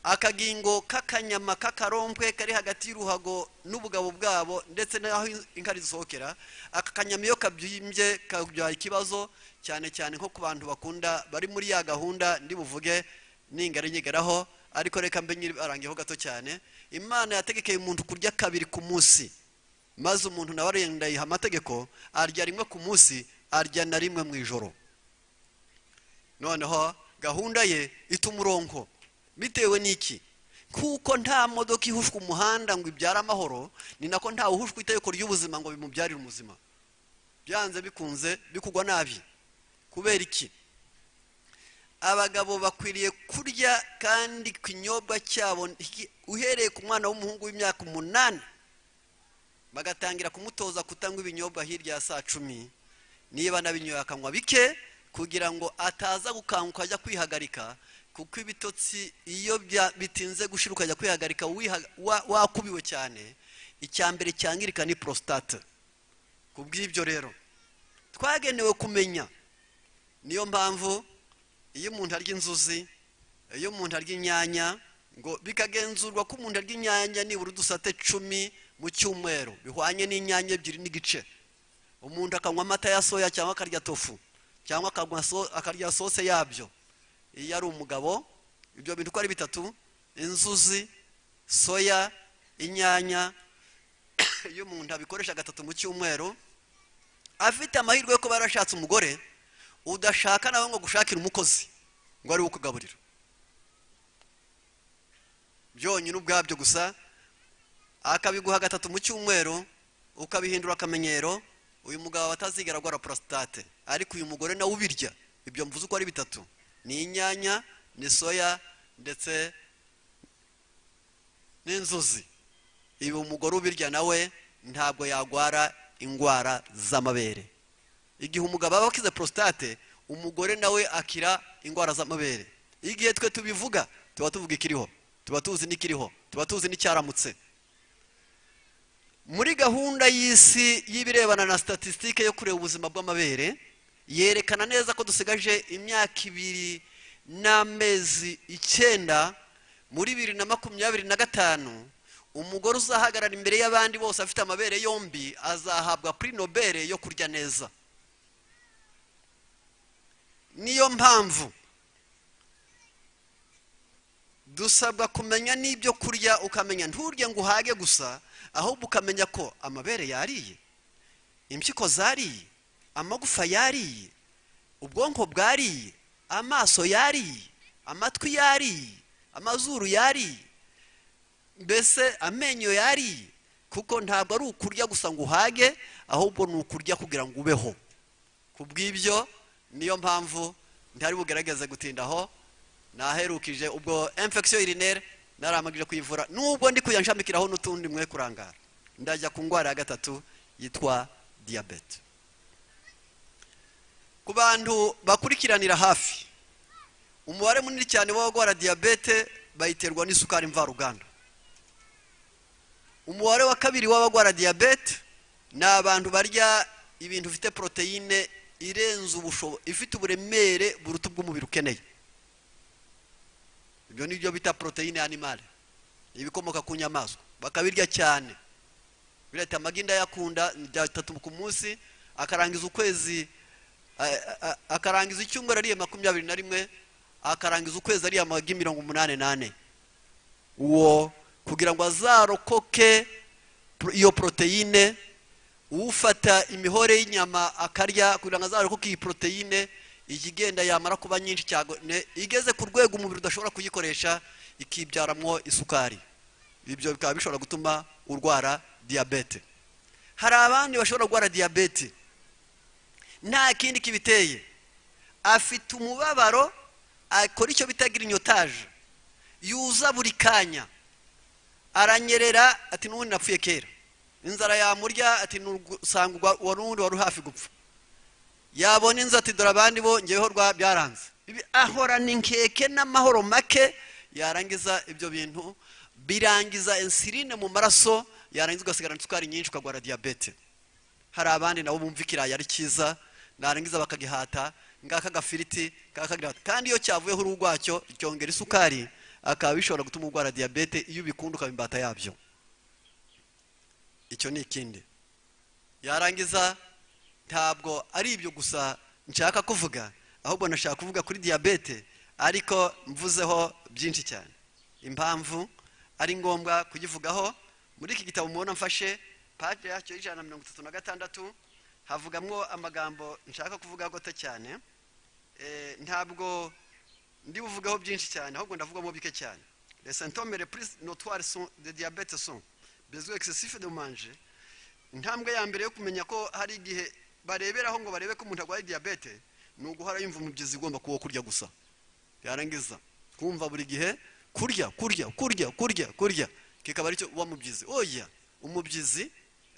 akagingo k'akanyama k'akarombwe kari hagati y'uruhago n'ubugabo bwabo ndetse n'aho inkari zisohokera aka kanyama iyo kabyimbye kabyara ikibazo cyane cyane nko ku bantu bakunda bari muri ya gahunda ndi buvuge ningara nyigaraho ariko reka mbe nyibarangiyeho gato cyane imana yategekeye umuntu kurya kabiri ku munsi maze umuntu nawe arenda yiha amategeko arya rimwe ku munsi arya na rimwe mu ijoro noneho gahunda ye ituma uronko bitewe n'iki kuko nta modoka ihushwa umuhanda ngo ibyare amahoro ni nako ntawe uhushwa itegeko ry'ubuzima ngo bimubyarire umuzima byanze bikunze bikugwa nabi kubera iki abagabo bakwiriye kurya kandi ku kinyobwa cyabo nti- uhereye ku mwana w'umuhungu w'imyaka umunani bagatangira kumutoza kutanywa ibinyobwa hirya ya saa cumi niba nabinyoye akanywa bike kugira ngo ataza gukanguka ajya kwihagarika kuko ibitotsi iyo bya- bitinze gushira ukajya kwihagarika wiha- wa- wakubiwe cyane icya mbere cyangirika ni prostate ku bw'ibyo rero twagenewe kumenya niyo mpamvu iyo umuntu arya inzuzi iyo umuntu arya inyanya ngo bikagenzurwa ko umuntu arya inyanya nibura udusate cumi mu cyumweru bihwanye n'inyanya ebyiri n'igice umuntu akanywa amata ya soya cyangwa akarya tofu cyangwa akanywa so- akarya sose yabyo iyo ari umugabo ibyo bintu uko ari bitatu inzuzi soya inyanya iyo umuntu abikoresha gatatu mu cyumweru afite amahirwe yo kuba yarashatse umugore udashaka nawe ngo gushakire umukozi ngo ari ukugaburira byonyine ubwabyo gusa akabiguha gatatu mu cyumweru ukabihindura akamenyero uyu mugabo aba atazigera agora prostate ariko uyu mugore nawe ubirya ibyo mvuze uko ari bitatu ni inyanya ni soya ndetse n'inzuzi ibi umugore ubirya nawe ntabwo yagwara indwara z'amabere igihe umugabo aba akize prostate umugore nawe akira indwara z'amabere igihe twe tubivuga tuba tuvuga ikiriho tuba tuzi n'ikiriho tuba tuzi n'icyaramutse muri gahunda y'isi y'ibirebana na statisitike yo kureba ubuzima bw'amabere yerekana neza ko dusigaje imyaka ibiri n'amezi icyenda muri bibiri na makumyabiri na gatanu umugore uzahagarara imbere y'abandi bose afite amabere yombi azahabwa puri nobere yo kurya neza niyo mpamvu dusabwa kumenya n'ibyo kurya ukamenya nturye ngo uhage gusa ahubwo ukamenya ko amabere yariye impyiko zariye amagufa yariye ubwonko bwariye amaso yariye amatwi yariye amazuru yariye mbese amenyo yariye kuko ntabwo ari ukurya gusa ngo uhage ahubwo ni ukurya kugira ngo ubeho ku bw'ibyo niyo mpamvu ntihari bugaragaze gutindaho naherukije ubwo infection urinere naramagije kuyivura nubwo ndi kuyanshamikiraho n'utundi mwe kurangara ndajya ku ndwara ya gatatu yitwa diyabete ku bantu bakurikiranira hafi umubare munini cyane w'abarwara diyabete bayiterwa n'isukari mvaruganda umubare wa kabiri w'abarwara diyabete ni abantu barya ibintu bifite poroteyine irenze ubushobo ifite uburemere buruta ubw'umubiri ukeneye ibyo ni byo bita poroteyine animale ibikomoka ku nyamaswa bakabirya cyane birahita amagi ndayakunda bya bitatu ku munsi akarangiza ukwezi a- a- akarangiza icyumweru ariye makumyabiri na rimwe akarangiza ukwezi ariye amagi mirongo umunani n'ane uwo kugira ngo azarokoke pro- iyo poroteyine ufata imihore y'inyama akarya kugira ngo azarokoke iyi poroteyine igenda yamara kuba nyinshi cyane igeze ku rwego umubiri udashobora kuyikoresha ikibyaramwo isukari ibyo bikaba bishobora gutuma urwara diyabete hari abandi bashobora kurwara diyabete nta kindi kibiteye afite umubabaro akora icyo bita girinyotaje yuza buri kanya aranyerera ati n'ubundi napfuye kera inzara yamurya ati nusanga wari uwundi wari hafi gupfa yabona inzu ati dore abandi bo ngeweho rwa byaranze Ibi- ahorana inkeke n'amahoro make yarangiza ibyo bintu birangiza insiline mu maraso yarangiza ugasigarana isukari nyinshi ukarwara diyabete hari abandi nabo bumva ikirayi ari cyiza narangiza bakagihata ngaka agafiriti kakagihata kandi iyo cyavuyeho uruhu rwacyo cyongera isukari akaba bishobora gutuma urwara diyabete iyo ubikunda ukaba imbata yabyo icyo ni ikindi yarangiza ntabwo ari ibyo gusa nshaka kuvuga ahubwo nashaka kuvuga kuri diyabete ariko mvuzeho byinshi cyane impamvu ari ngombwa kuyivugaho muri iki gitabo mubona mfashe paje yacyo y'ijana na mirongo itatu na gatandatu havugamwo amagambo nshaka kuvuga goto cyane Eh, ntabwo ndi buvugeho byinshi cyane ahubwo ndavugamo bike cyane les symptômes les plus notoires sont de diabète sont besoin excessif de manger intambwe ya mbere yo kumenya ko hari igihe bareberaho ngo barebe ko umuntu arwaye diyabete ni uguhora yumva umubyizi ugomba kuwo kurya gusa yarangiza kumva buri gihe kurya kurya kurya kurya kurya kikaba aricyo wa mubyizi oya umubyizi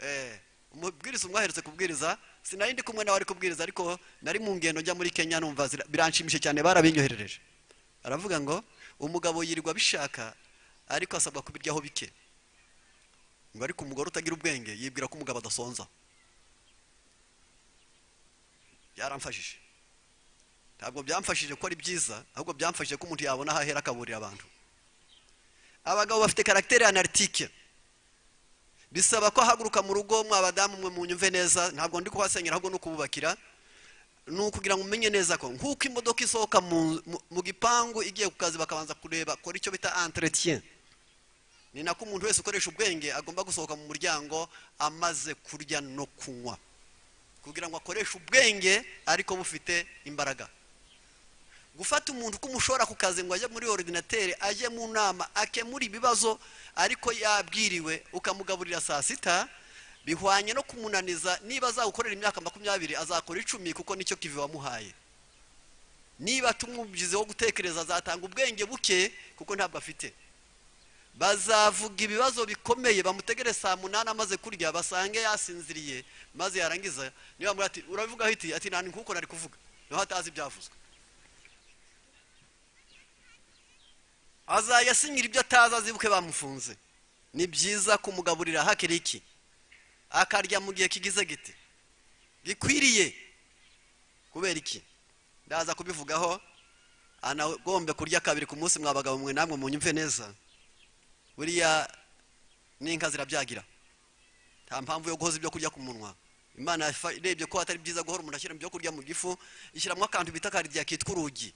eh, umubwiriza umwaherutse kubwiriza sinari ndi kumwe nawe ari kubwiriza ariko nari mu ngendo njya muri kenya numva zira- biranshimishe cyane barabinyoherereje aravuga ngo umugabo yirirwa abishaka ariko asabwa kubiryaho bike ngo ariko umugore utagira ubwenge yibwira ko umugabo adasonza byaramfashije ntabwo byamfashije ko ari byiza ahubwo byamfashije ko umuntu yabona aho ahera akaburira abantu abagabo bafite karagiteri analitike bisaba ko ahaguruka mu rugo mwabadamu mwe munyumve neza ntabwo ndi kuhasenyera ahubwo ni ukububakira ni ukugira ngo umenye neza ko nk'uko imodoka isohoka mu- mu- mu gipangu igiye ku kazi bakabanza kureba kora icyo bita entretien ni nako umuntu wese ukoresha ubwenge agomba gusohoka mu muryango amaze kurya no kunywa kugira ngo akoreshe ubwenge ariko bufite imbaraga gufata umuntu uko umushora ku kazi ngo ajye muri orudinateri ajye mu nama akemura ibibazo ariko yabwiriwe ukamugaburira saa sita bihwanye no kumunaniza niba azagukorera imyaka makumyabiri azakora icumi kuko nicyo kivi wamuhaye niba tumwumvize wo gutekereza azatanga ubwenge buke kuko ntabwo afite bazavuga ibibazo bikomeye bamutegere saa munani amaze kurya basange yasinziriye maze yarangiza niba bamubwira ati urabivuga hiti ati nta nkuko nari kuvuga niho atazi ibyavuzwe azayasinyira ibyo atazi azibuke bamufunze ni byiza kumugaburira hakiri iki akarya mu gihe kigize giti gikwiriye kubera iki ndaza kubivugaho anagombe kurya kabiri ku munsi mwabagabo mwe namwe munyumve neza buriya n'inka zirabyagira nta mpamvu yo guhoza ibyo kurya ku munwa imana yafa- irebye ko atari byiza guhora umuntu ashyira ibyo kurya mu gifu ishyiramo akantu bita karidiya kitwa urugi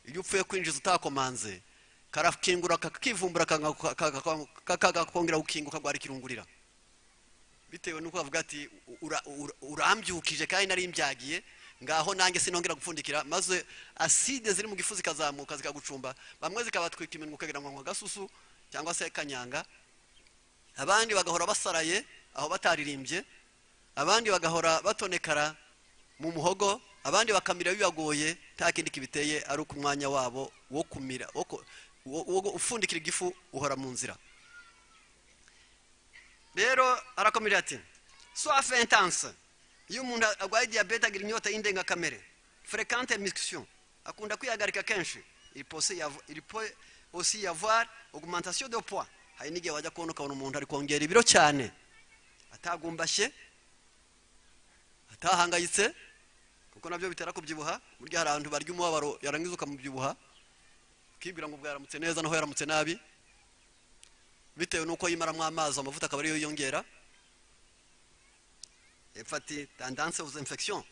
iyo upfuye kwinjiza utakomanze karakingura kakivumbura kakakongera gukinguka ngo kirungurira bitewe n'uko bavuga ati "Ura- ura- urambyukije kandi nari mbyagiye ngaho nanjye sinongera gupfundikira maze aside ziri mu gifu zikazamuka zikagucumba bamwe zikabatwika iminwa ukagira ngo nkwa gasusu cyangwa se kanyanga abandi bagahora basaraye aho bataririmbye abandi bagahora batonekara mu muhogo abandi bakamira bibagoye nta kindi kibiteye ari uko umwanya wabo wo kumira wo ku- wo- wo ufundikira igifu uhora mu nzira rero arakomeje ati soif intense iyo umuntu arwaye diyabete agira inyota y'indengakamere fréquente mixtion akunda kwihagarika kenshi il peut y avo- il peut aussi y avoir augmentation de poids hari n'igihe wajya kubona ukabona umuntu ari kongera ibiro cyane atagumbashye atahangayitse kuko nabyo bitera kubyibuha burya hari abantu barya umubabaro yarangiza ukamubyibuha ukibwira ngo ubwo yaramutse neza naho yaramutse nabi bitewe n'uko yimaramo amazi amavuta akaba ariyo yiyongera epfa ati tendance aux infections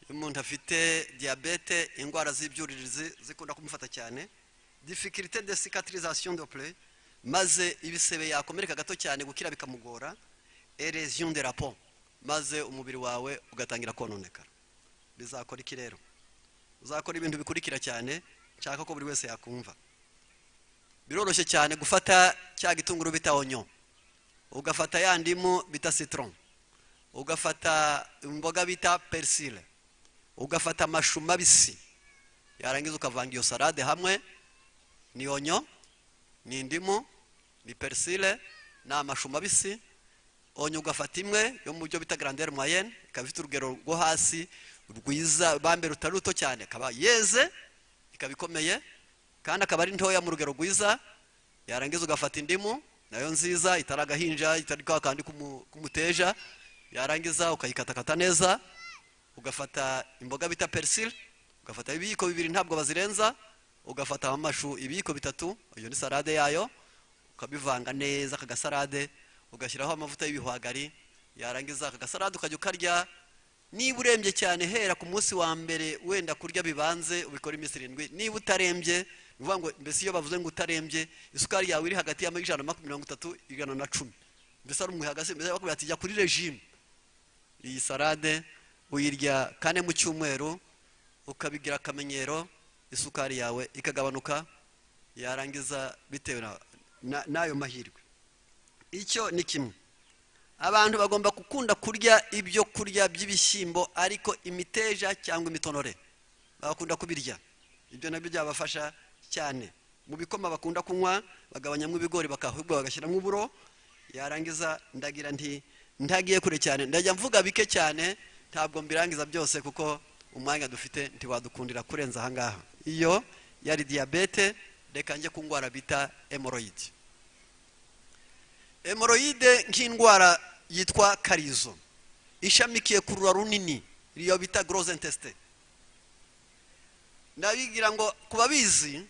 iyo umuntu afite diyabete indwara z'ibyuririzi zikunda kumufata cyane difficulté de cicatrisation de plaie maze ibisebe yakomereka gato cyane gukira bikamugora eresion de rapport maze umubiri wawe ugatangira kononekara bizakora iki rero uzakora ibintu bikurikira cyane nshaka ko buri wese yakumva biroroshye cyane gufata cya gitunguru bita onyo ugafata ya ndimu bita citron ugafata imboga bita persile ugafata amashu mabisi yarangiza ukavanga iyo salade hamwe ni onyo ni indimu ni persile ni amashu mabisi onyo ugafata imwe yo mu buryo bita grandeur moyenne ikaba ifite urugero rwo hasi rwiza bambe rutari ruto cyane ikaba yeze ikaba ikomeye kandi akaba ari ntoya mu rugero rwiza yarangiza ugafata indimu nayo nziza itari agahinja itari kwa kandi k'umu- k'umuteja yarangiza ukayikatakata neza ugafata imboga bita persile ugafata ibiyiko bibiri ntabwo bazirenza ugafata amashu ibiyiko bitatu iyo ni salade yayo ukabivanga neza aka gasalade ugashyiraho amavuta y'ibihwagari yarangiza aka gasalade ukajya ukarya niba urembye cyane hera ku munsi wa mbere wenda kurya bibanze ubikora iminsi irindwi niba utarembye ni ukuvuga ngo mbese iyo bavuze ngo utarembye isukari yawe iri hagati y'ijana na makumyabiri mirongo itatu ijana na cumi mbese ari umuhaga se mbese bakubwira ati jya kuri regime iyi salade uyirya kane mu cyumweru ukabigira akamenyero isukari yawe ikagabanuka yarangiza bitewe na- na- n'ayo mahirwe icyo ni kimwe abantu bagomba gukunda kurya ibyo kurya by'ibishyimbo ariko imiteja cyangwa imitonore bagakunda kubirya ibyo nabyo byabafasha cyane mu bikoma bakunda kunywa bagabanyamo ibigori bakahubwo bagashyiramo uburo yarangiza ndagira nti ntagiye kure cyane ndajya mvuga bike cyane ntabwo mbirangiza byose kuko umwanya dufite ntiwadukundira kurenza ahangaha iyo yari diyabete reka njye ku ndwara bita hemoroyidi hemoroyide nk'indwara yitwa karizo ishamikiye ku rura runini iyo bita goroze intesite ndabigira ngo ku babizi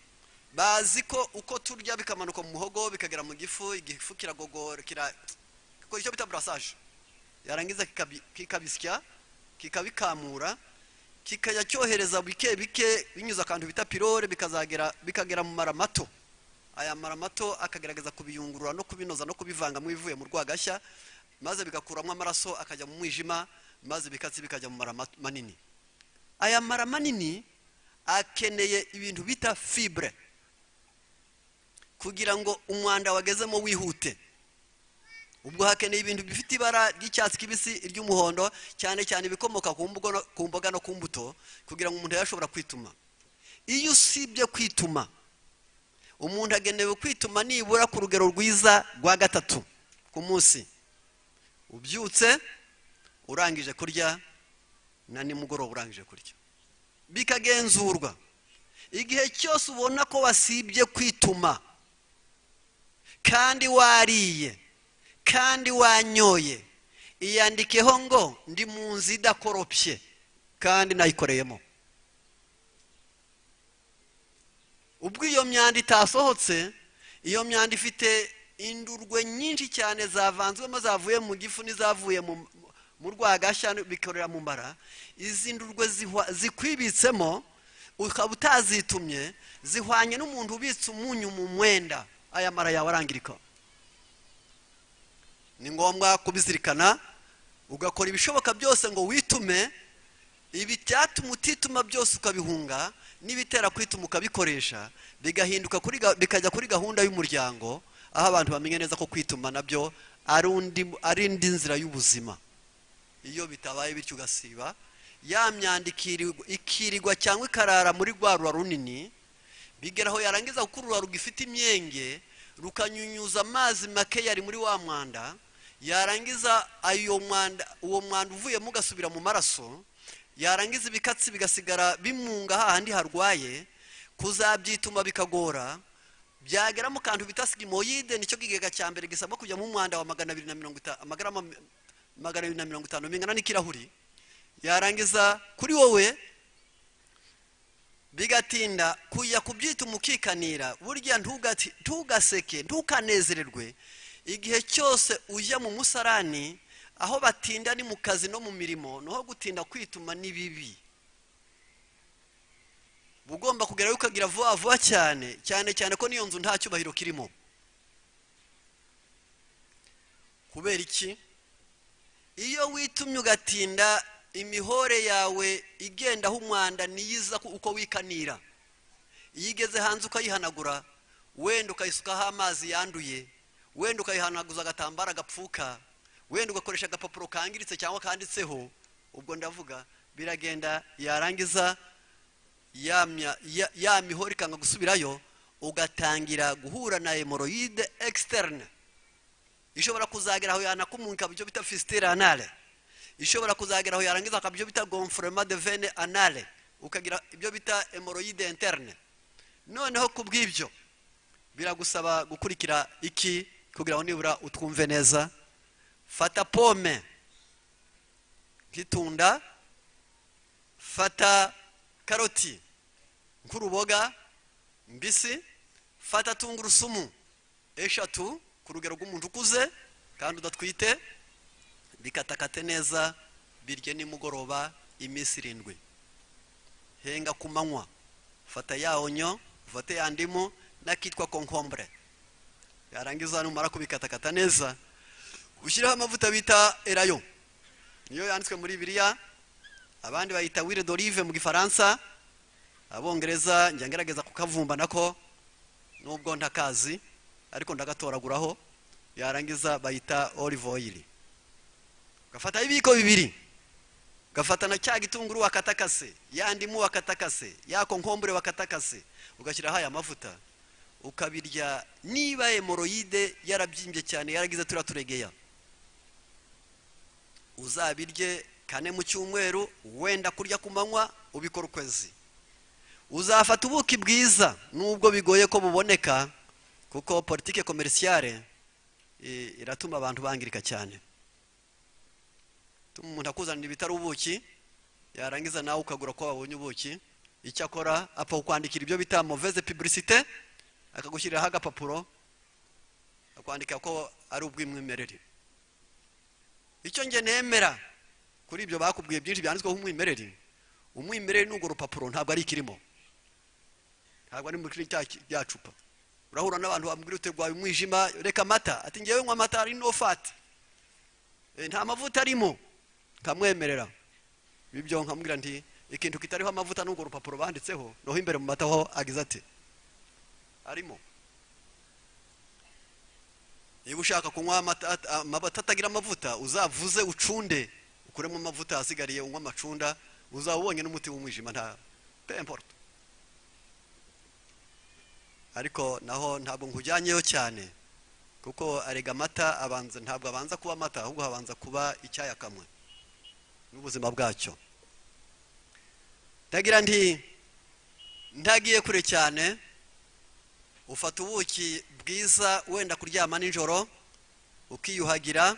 bazi ko uko turya bikamanuka mu muhogo bikagera mu gifu igifu kiragogora kira kuko icyo bita burasaje yarangiza kikabi- kikabisya kikabikamura kikajya cyohereza bike bike binyuze akantu bita pirore bikazagera bikagera mu mara mato aya mara mato akagerageza kubiyungurura no kubinoza no kubivanga mu ibivuye mu rwagashya maze bigakuramo amaraso akajya mu mwijima maze ibikatsi bikajya mu mara mat- manini aya mara manini akeneye ibintu bita fibre kugira ngo umwanda wagezemo wihute ubwo hakeneye ibintu bifite ibara ry'icyatsi kibisi iry'umuhondo cyane cyane ibikomoka ku mbugo no- ku mboga no ku mbuto kugira ngo umuntu yashobora kwituma iyo usibye kwituma umuntu agenewe kwituma nibura ku rugero rwiza rwa gatatu ku munsi ubyutse urangije kurya na nimugoroba urangije kurya bikagenzurwa igihe cyose ubona ko wasibye kwituma kandi wariye kandi wanyoye iyandikeho ngo ndi mu nzu idakoropye kandi nayikoreyemo ubwo iyo myanda itasohotse iyo myanda ifite indurwe nyinshi cyane zavanzwemo zavuye mu gifu n'izavuye mu- mu rwagashya bikorera mu mara izi ndurwe zihwa- zikwibitsemo ukaba utazitumye zihwanye n'umuntu ubitse umunyu mu mwenda aya mara yawe arangirika ni ngombwa kubizirikana ugakora ibishoboka byose ngo witume ibi byatuma utituma byose ukabihunga n'ibitera kwituma ukabikoresha bigahinduka kuri ga- bikajya kuri gahunda y'umuryango aho abantu bamenya neza ko kwituma nabyo ari undi- ari indi nzira y'ubuzima iyo bitabaye bityo ugasiba ya myanda ikirirwa- ikirirwa cyangwa ikarara muri rwa rura runini bigera aho yarangiza gukurura rugifite imyenge rukanyunyuza amazi make yari muri wa mwanda yarangiza ayo mwanda uwo mwanda uvuyemo ugasubira mu maraso yarangiza ibikatsi bigasigara bimunga hahandi harwaye kuzabyituma bikagora byagera mu kantu bita sigimoyide nicyo kigega cya mbere gisabwa kujyamo umwanda wa magana abiri na mirongo itanu amagarama magana abiri na mirongo itanu bingana n'ikirahuri yarangiza kuri wowe bigatinda kujya kubyituma ukikanira burya ntugati- ntugaseke ntukanezererwe igihe cyose ujya mu musarani aho batinda ni mu kazi no mu mirimo naho gutinda kwituma ni bibi uba ugomba kugerayo ukagira vuba vuba cyane cyane cyane ko n'iyo nzu nta cyubahiro kirimo kubera iki iyo witumye ugatinda imihore yawe igendaho umwanda niyiza ku- uko wikanira iyo igeze hanze ukayihanagura wenda ukayisukaho amazi yanduye wenda ukayihanaguza agatambaro gapfuka wenda ugakoresha agapapuro kangiritse cyangwa kanditseho ubwo ndavuga biragenda yarangiza ya mya- ya- ya mihore ikanga gusubirayo ugatangira guhura na hemoroyide externe ishobora kuzagera aho yanakumuka ibyo bita fisitire anale ishobora kuzagera aho yarangiza akaba ibyo bita gonforema de vene anale ukagira ibyo bita hemoroyide interne noneho ku bw'ibyo biragusaba gukurikira iki kugira ngo nibura utwumve neza fata pome nk'itunda fata karoti nk'uruboga mbisi fata tungurusumu eshatu ku rugero rw'umuntu ukuze kandi udatwite bikatakate neza birye nimugoroba iminsi irindwi henga ku manywa fata ya onyo ufate ya ndimu n'akitwa konkombure yarangiza numara kubikatakata neza ushyireho amavuta bita erayo niyo yanditswe muri biriya abandi bayita wire d'olive mu gifaransa abongereza njya ngerageza kukavumba nako nubwo ntakazi ariko ndagatoraguraho yarangiza bayita olive oil ugafata ibiyiko bibiri ugafata na cya gitunguru wakatakase ya ndimu wakatakase ya konkombure wakatakase ugashyiraho aya mavuta ukabirya niba hemoroyide yarabyimbye cyane yaragize turiya turegeya uzabirye kane mu cyumweru wenda kurya ku manywa ubikora ukwezi uzafata ubuki bwiza nubwo bigoye ko buboneka kuko politike komerisiyare i- iratuma abantu bangirika cyane Ituma umuntu akuzanira ibitari ubuki yarangiza nawe ukagura ko wabonye ubuki icyakora apfa kukwandikira ibyo bita mauvaise publicité akagushyiriraho agapapuro akwandika ko ari ubw'imwimerere icyo nge nemera kuri ibyo bakubwiye byinshi byanditsweho umwimerere umwimerere n'urwo rupapuro ntabwo ari ikirimo ntabwo ari muri cya rya cupa urahura n'abantu bamubwira uti rwaye umwijima reka amata ati ngewe nywa amata ari no fati Eh, nta mavuta arimo nkamwemerera ibyo nkamubwira nti ikintu kitariho amavuta n'urwo rupapuro banditseho noho imbere mu mata ho agize ati arimo niba ushaka kunywa amata amata atagira amavuta uzavuze ucunde ukuremo amavuta asigariye unywe amacunda uzaba ubonye n'umuti w'umwijima nta pemporto ariko naho ntabwo nkujyanyeyo cyane kuko arega amata abanza ntabwo abanza kuba amata ahubwo habanza kuba icyayakamwe n'ubuzima bwacyo ndagira nti ntagiye kure cyane ufata ubuki bwiza wenda kuryama nijoro ukiyuhagira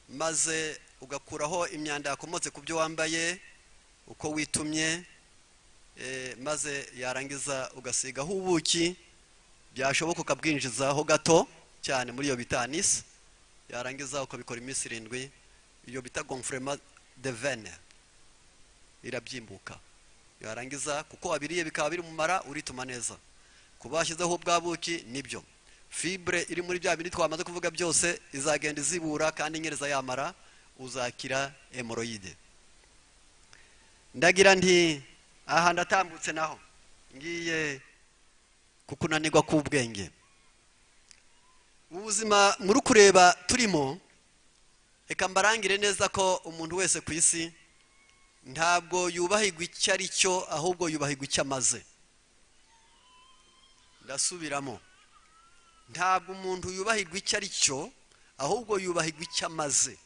maze ugakuraho imyanda yakomotse ku byo wambaye uko witumye eh, maze yarangiza ugasigaho ubuki byashoboka ukabwinjizaho gato cyane muri iyo bita anise yarangiza ukabikora iminsi irindwi iyo bita gonfurema de vene irabyimbuka yarangiza kuko wabiriye bikaba biri mu mara urituma neza kuba washyizeho ubwa buki nibyo fibre iri muri bya bindi twamaze kuvuga byose izagenda izibura kandi inyereza yamara uzakira hemoroyide ndagira nti aha ndatambutse naho ngiye kukunanirwa k'ubwenge ubuzima muri kureba turimo reka mbarangire neza ko umuntu wese ku isi ntabwo yubahirwa icyo ari cyo ahubwo yubahirwa icyo amaze ndasubiramo ntabwo umuntu yubahirwa icyo ari cyo ahubwo yubahirwa icyo amaze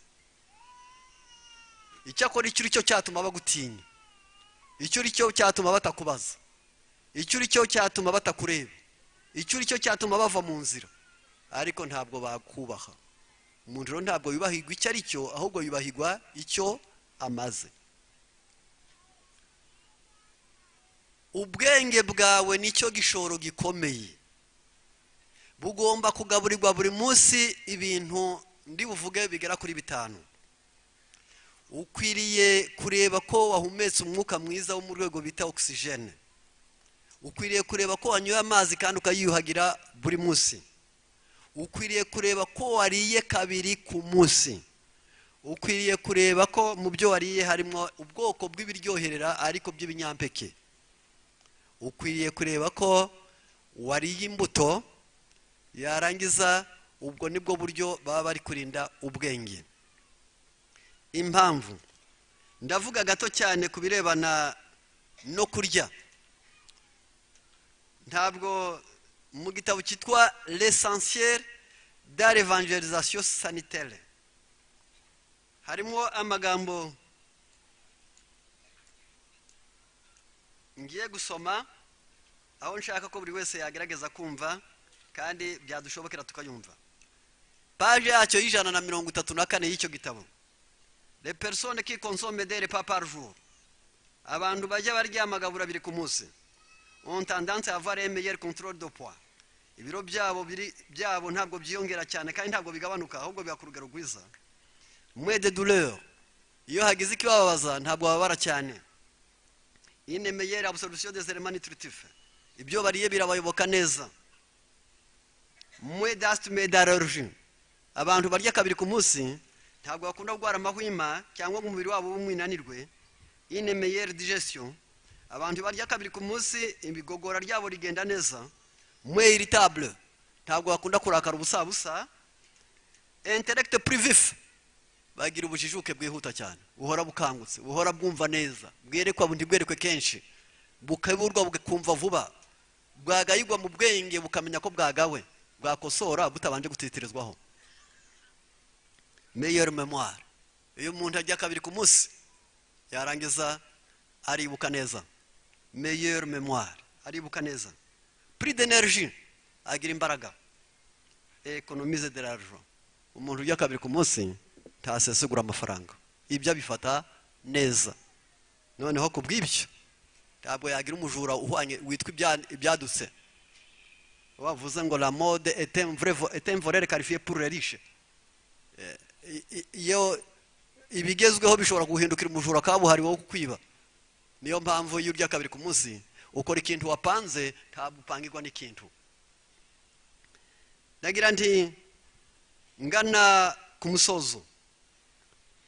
icyo akora icyo uri cyo cyatuma bagutinya icyo uri cyo cyatuma batakubaza icyo uri cyo cyatuma batakureba icyo uri cyo cyatuma bava mu nzira ariko ntabwo bakubaha umuntu rero ntabwo yubahirwa icyo ari cyo ahubwo yubahirwa icyo amaze ubwenge bwawe nicyo gishoro gikomeye bugomba kugaburirwa buri munsi ibintu ndi buvuge bigera kuri bitanu ukwiriye kureba ko wahumetse umwuka mwiza wo mu rwego bita ogisijene ukwiriye kureba ko wanyoye amazi kandi ukayiyuhagira buri munsi ukwiriye kureba ko wariye kabiri ku munsi ukwiriye kureba ko mu byo wariye harimo ubwoko bw'ibiryoherera ariko by'ibinyampeke ukwiriye kureba ko wariye imbuto yarangiza ubwo nibwo buryo baba bari kurinda ubwenge impamvu ndavuga gato cyane ku birebana no kurya ntabwo mu gitabo cyitwa l'essentiel de l'evangelisation sanitaire harimo amagambo ngiye gusoma aho nshaka ko buri wese yagerageza kumva kandi byadushobokera tukayumva paje yacyo y'ijana na mirongo itatu na kane y'icyo gitabo le personne qui consomme des repas par jour abantu bajya barya amagabura abiri ku munsi ont tendance à avoir un meilleur contrôle de poids ibiro byabo biri byabo ntabwo byiyongera cyane kandi ntabwo bigabanuka ahubwo biba ku rugero rwiza mwe de douleur iyo hagize ikibababaza ntabwo bababara cyane une meilleure absorption des éléments nutritifs ibyo bariye birabayoboka neza mwe d'asthme d'allergie abantu barya kabiri ku munsi ntabwo bakunda kurwara amahwima cyangwa ngo umubiri wabo w'umwinanirwe une meilleure digestion abantu barya kabiri ku munsi ibigogora ryabo rigenda neza mwe irritabule ntabwo bakunda kurakara ubusabusa interegite purivifu bagira ubujijuke bwihuta cyane buhora bukangutse buhora bwumva neza bwerekwa ntibwerekwe kenshi bukaburwa bukumva vuba bwagayigwa mu bwenge bukamenya ko bwagawe bwakosora butabanje gutitirizwaho meyeri memuwari iyo umuntu ajya kabiri ku munsi yarangiza aribuka neza meyeri memuwari aribuka neza puri denerji agira imbaraga ekonomize de l'argent umuntu ujya kabiri ku munsi ntasesagura amafaranga ibyo abifata neza noneho ku bw'ibyo ntabwo yagira umujura uhwanye witwa ibyadutse wavuze ngo la mode etemvorere karifiye purure rishe iyo ibigezweho bishobora guhindukira umujura kabuhariwe wo kukwiba niyo mpamvu iyo urya kabiri ku munsi ukora ikintu wapanze ntabwo upangirwa n'ikintu ndagira nti ngana ku musozo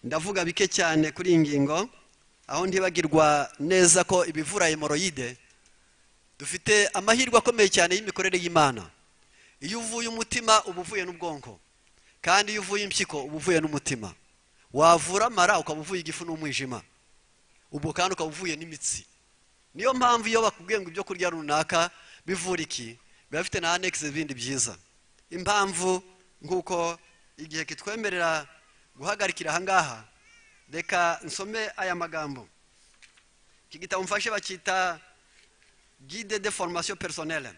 ndavuga bike cyane kuri iyi ngingo aho ntibagirwa neza ko ibivura hemoroyide dufite amahirwe akomeye cyane y'imikorere y'imana iyo uvuye umutima uba uvuye n'ubwonko kandi iyo uvuye impyiko uba uvuye n'umutima wavura amara ukaba uvuye igifu n'umwijima ubwo kandi ukaba uvuye n'imitsi niyo mpamvu iyo bakubwiye ngo ibyo kurya runaka bivura iki biba bifite na anekisi ibindi byiza impamvu nk'uko igihe kitwemerera guhagarikira ahangaha reka nsome aya magambo iki gitabo mfashe bacyita guide de formation personnelle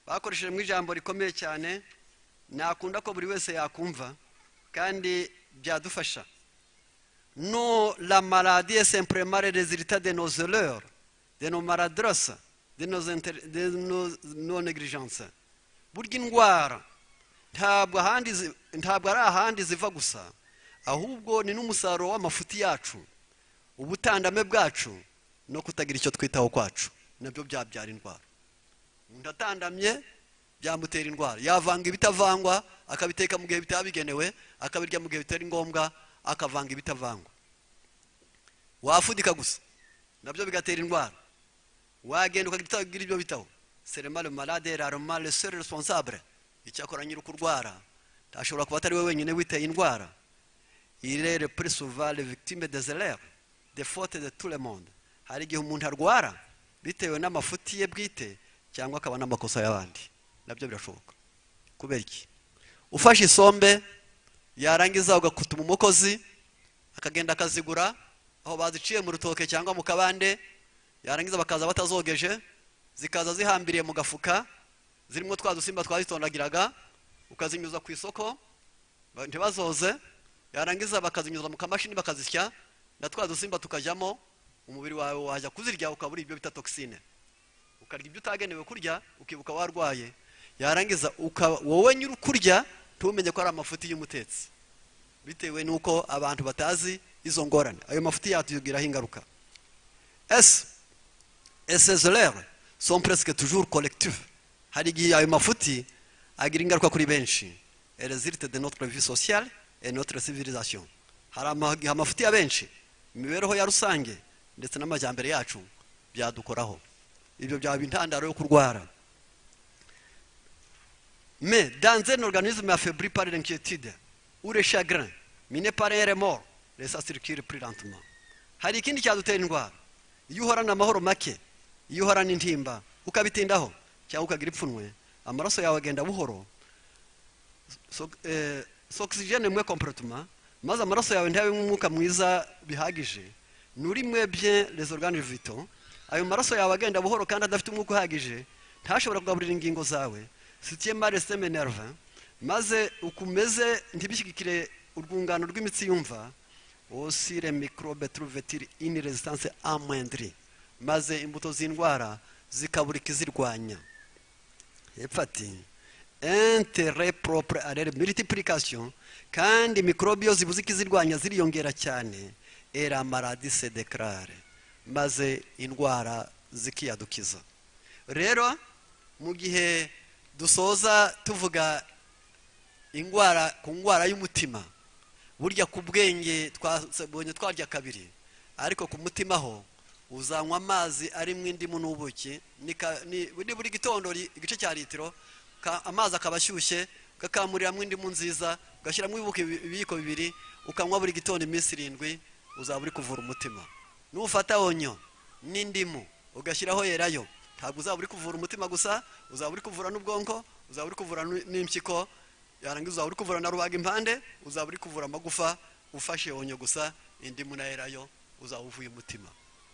bakoreshejemo ijambo rikomeye cyane nakunda ko buri wese yakumva kandi byadufasha nous, la maladie est simplement le résultat de nos erreurs, de nos maladresses, de nos, inter- de nos, nos négligences. burya indwara ntabwo ahandi zi- ntabwo ari ahandi ziva gusa ahubwo ni n'umusaruro w'amafuti yacu ubutandame bwacu no kutagira icyo twitaho kwacu nabyo byabyara indwara umuntu atandamye byamutera indwara yavanga ibitavangwa akabiteka mu gihe bitabigenewe akabirya mu gihe bitari ngombwa akavanga ibitavangwa wafunika gusa nabyo bigatera indwara wagenda ukagira ibyo bitaho seremale malade raromale sere responsable icyakora nyiri kurwara ntashobora kuba atari we wenyine witeye indwara ire le plus souvent les victimes des erreurs des fautes de tout le monde hari igihe umuntu arwara bitewe n'amafuti ye bwite cyangwa akaba n'amakosa y'abandi nabyo birashoboka kubera iki ufashe isombe yarangiza ugakutuma umukozi akagenda akazigura aho baziciye mu rutoke cyangwa mu kabande yarangiza bakaza batazogeje zikaza zihambiriye mu gafuka zirimo twa dusimba twazitondagiraga ukazinyuza ku isoko ba- ntibazoze yarangiza bakazinyuza mu kamashini bakazisya na twa dusimba tukajyamo umubiri wawe wajya kuzirya ukabura ibyo bita toxine ukarya ibyo utagenewe kurya ukibuka warwaye yarangiza uka- wowe nyiri kurya ntumenye ko ari amafuti y'umutetsi bitewe n'uko abantu batazi izo ngorane ayo mafuti yatugiraho ingaruka ese et ces erreurs sont presque toujours collectives hari igihe ayo mafuti agira ingaruka kuri benshi résulte de notre vie sociale et notre civilisation hari ama- amafuti ya benshi imibereho ya rusange ndetse n'amajyambere yacu byadukoraho ibyo byaba intandaro yo kurwara Mais dans un organisme affaibli par l'inquiétude ou le chagrin, miné par un remords, les ça circule plus lentement. Hari ikindi cyadutera indwara. Iyo uhorana amahoro make, iyo uhorana intimba, ukabitindaho cyangwa ukagira ipfunwe, amaraso yawe agenda buhoro. So, eh, oxygene mwe complètement, maze amaraso yawe ntabe umwuka mwiza bihagije. Nuri mwe bien les organes vitaux, ayo maraso yawe agenda buhoro kandi adafite umwuka uhagije, ntashobora kugaburira ingingo zawe sitiyemari esiteme nerve maze ukumeze ntibishyigikire urwungano rw'imitsi yumva osire mikorobe turuvetiri ini rezistanse amwendiri maze imbuto z'indwara zikabura ikizirwanya hepfo ati intere poropure arere miritipurikasiyo kandi mikorobe iyo zibuze ikizirwanya ziriyongera cyane era maradi sedekarare maze indwara zikiyadukiza rero mu gihe dusoza tuvuga indwara ku ndwara y'umutima burya ku bwenge twabonye twarya kabiri ariko ku mutima ho uzanywa amazi arimo indimu n'ubuki ni ka- ni- ni buri gitondo li- igice cya litiro ka- amazi akaba ashyushye ukakamuriramo indimu nziza ugashyiramo ibibuki- ibiyiko bibiri ukanywa buri gitondo iminsi irindwi uzaba uri kuvura umutima nufata onyo n'indimu ugashyiraho yerayo ntabwo uzaba uri kuvura umutima gusa uzaba uri kuvura n'ubwonko uzaba uri kuvura n- n'impyiko yarangiza uzaba uri kuvura na rubaga impande uzaba uri kuvura amagufa ufashe onyo gusa indimu na yerayo uzaba uvuye umutima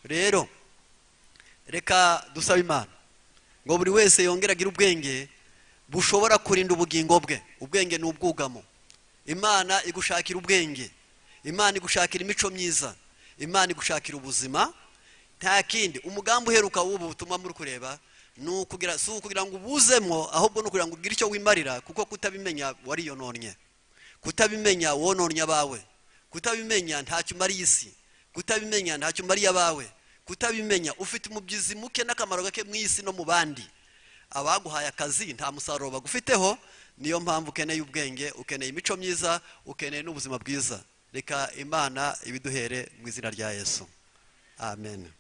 rero reka dusabe imana ngo buri wese yongere agire ubwenge bushobora kurinda ubugingo bwe ubwenge ni ubwugamo imana igushakira ubwenge imana igushakira imico myiza imana igushakira ubuzima nta kindi umugambi uheruka w'ubu butumwa muri kureba ni ukugira si ukugira ngo ubuzemo ahubwo ni ukugira ngo ugire icyo wimarira kuko kutabimenya wariyononnye kutabimenya wononnye abawe kutabimenya ntacyo umariye isi kutabimenya ntacyo umariye abawe kutabimenya ufite umubyizi muke n'akamaro gake mu isi no mu bandi abaguhaye akazi nta musaruro bagufiteho niyo mpamvu ukeneye ubwenge ukeneye imico myiza ukeneye n'ubuzima bwiza reka imana ibiduhere mu izina rya yesu amen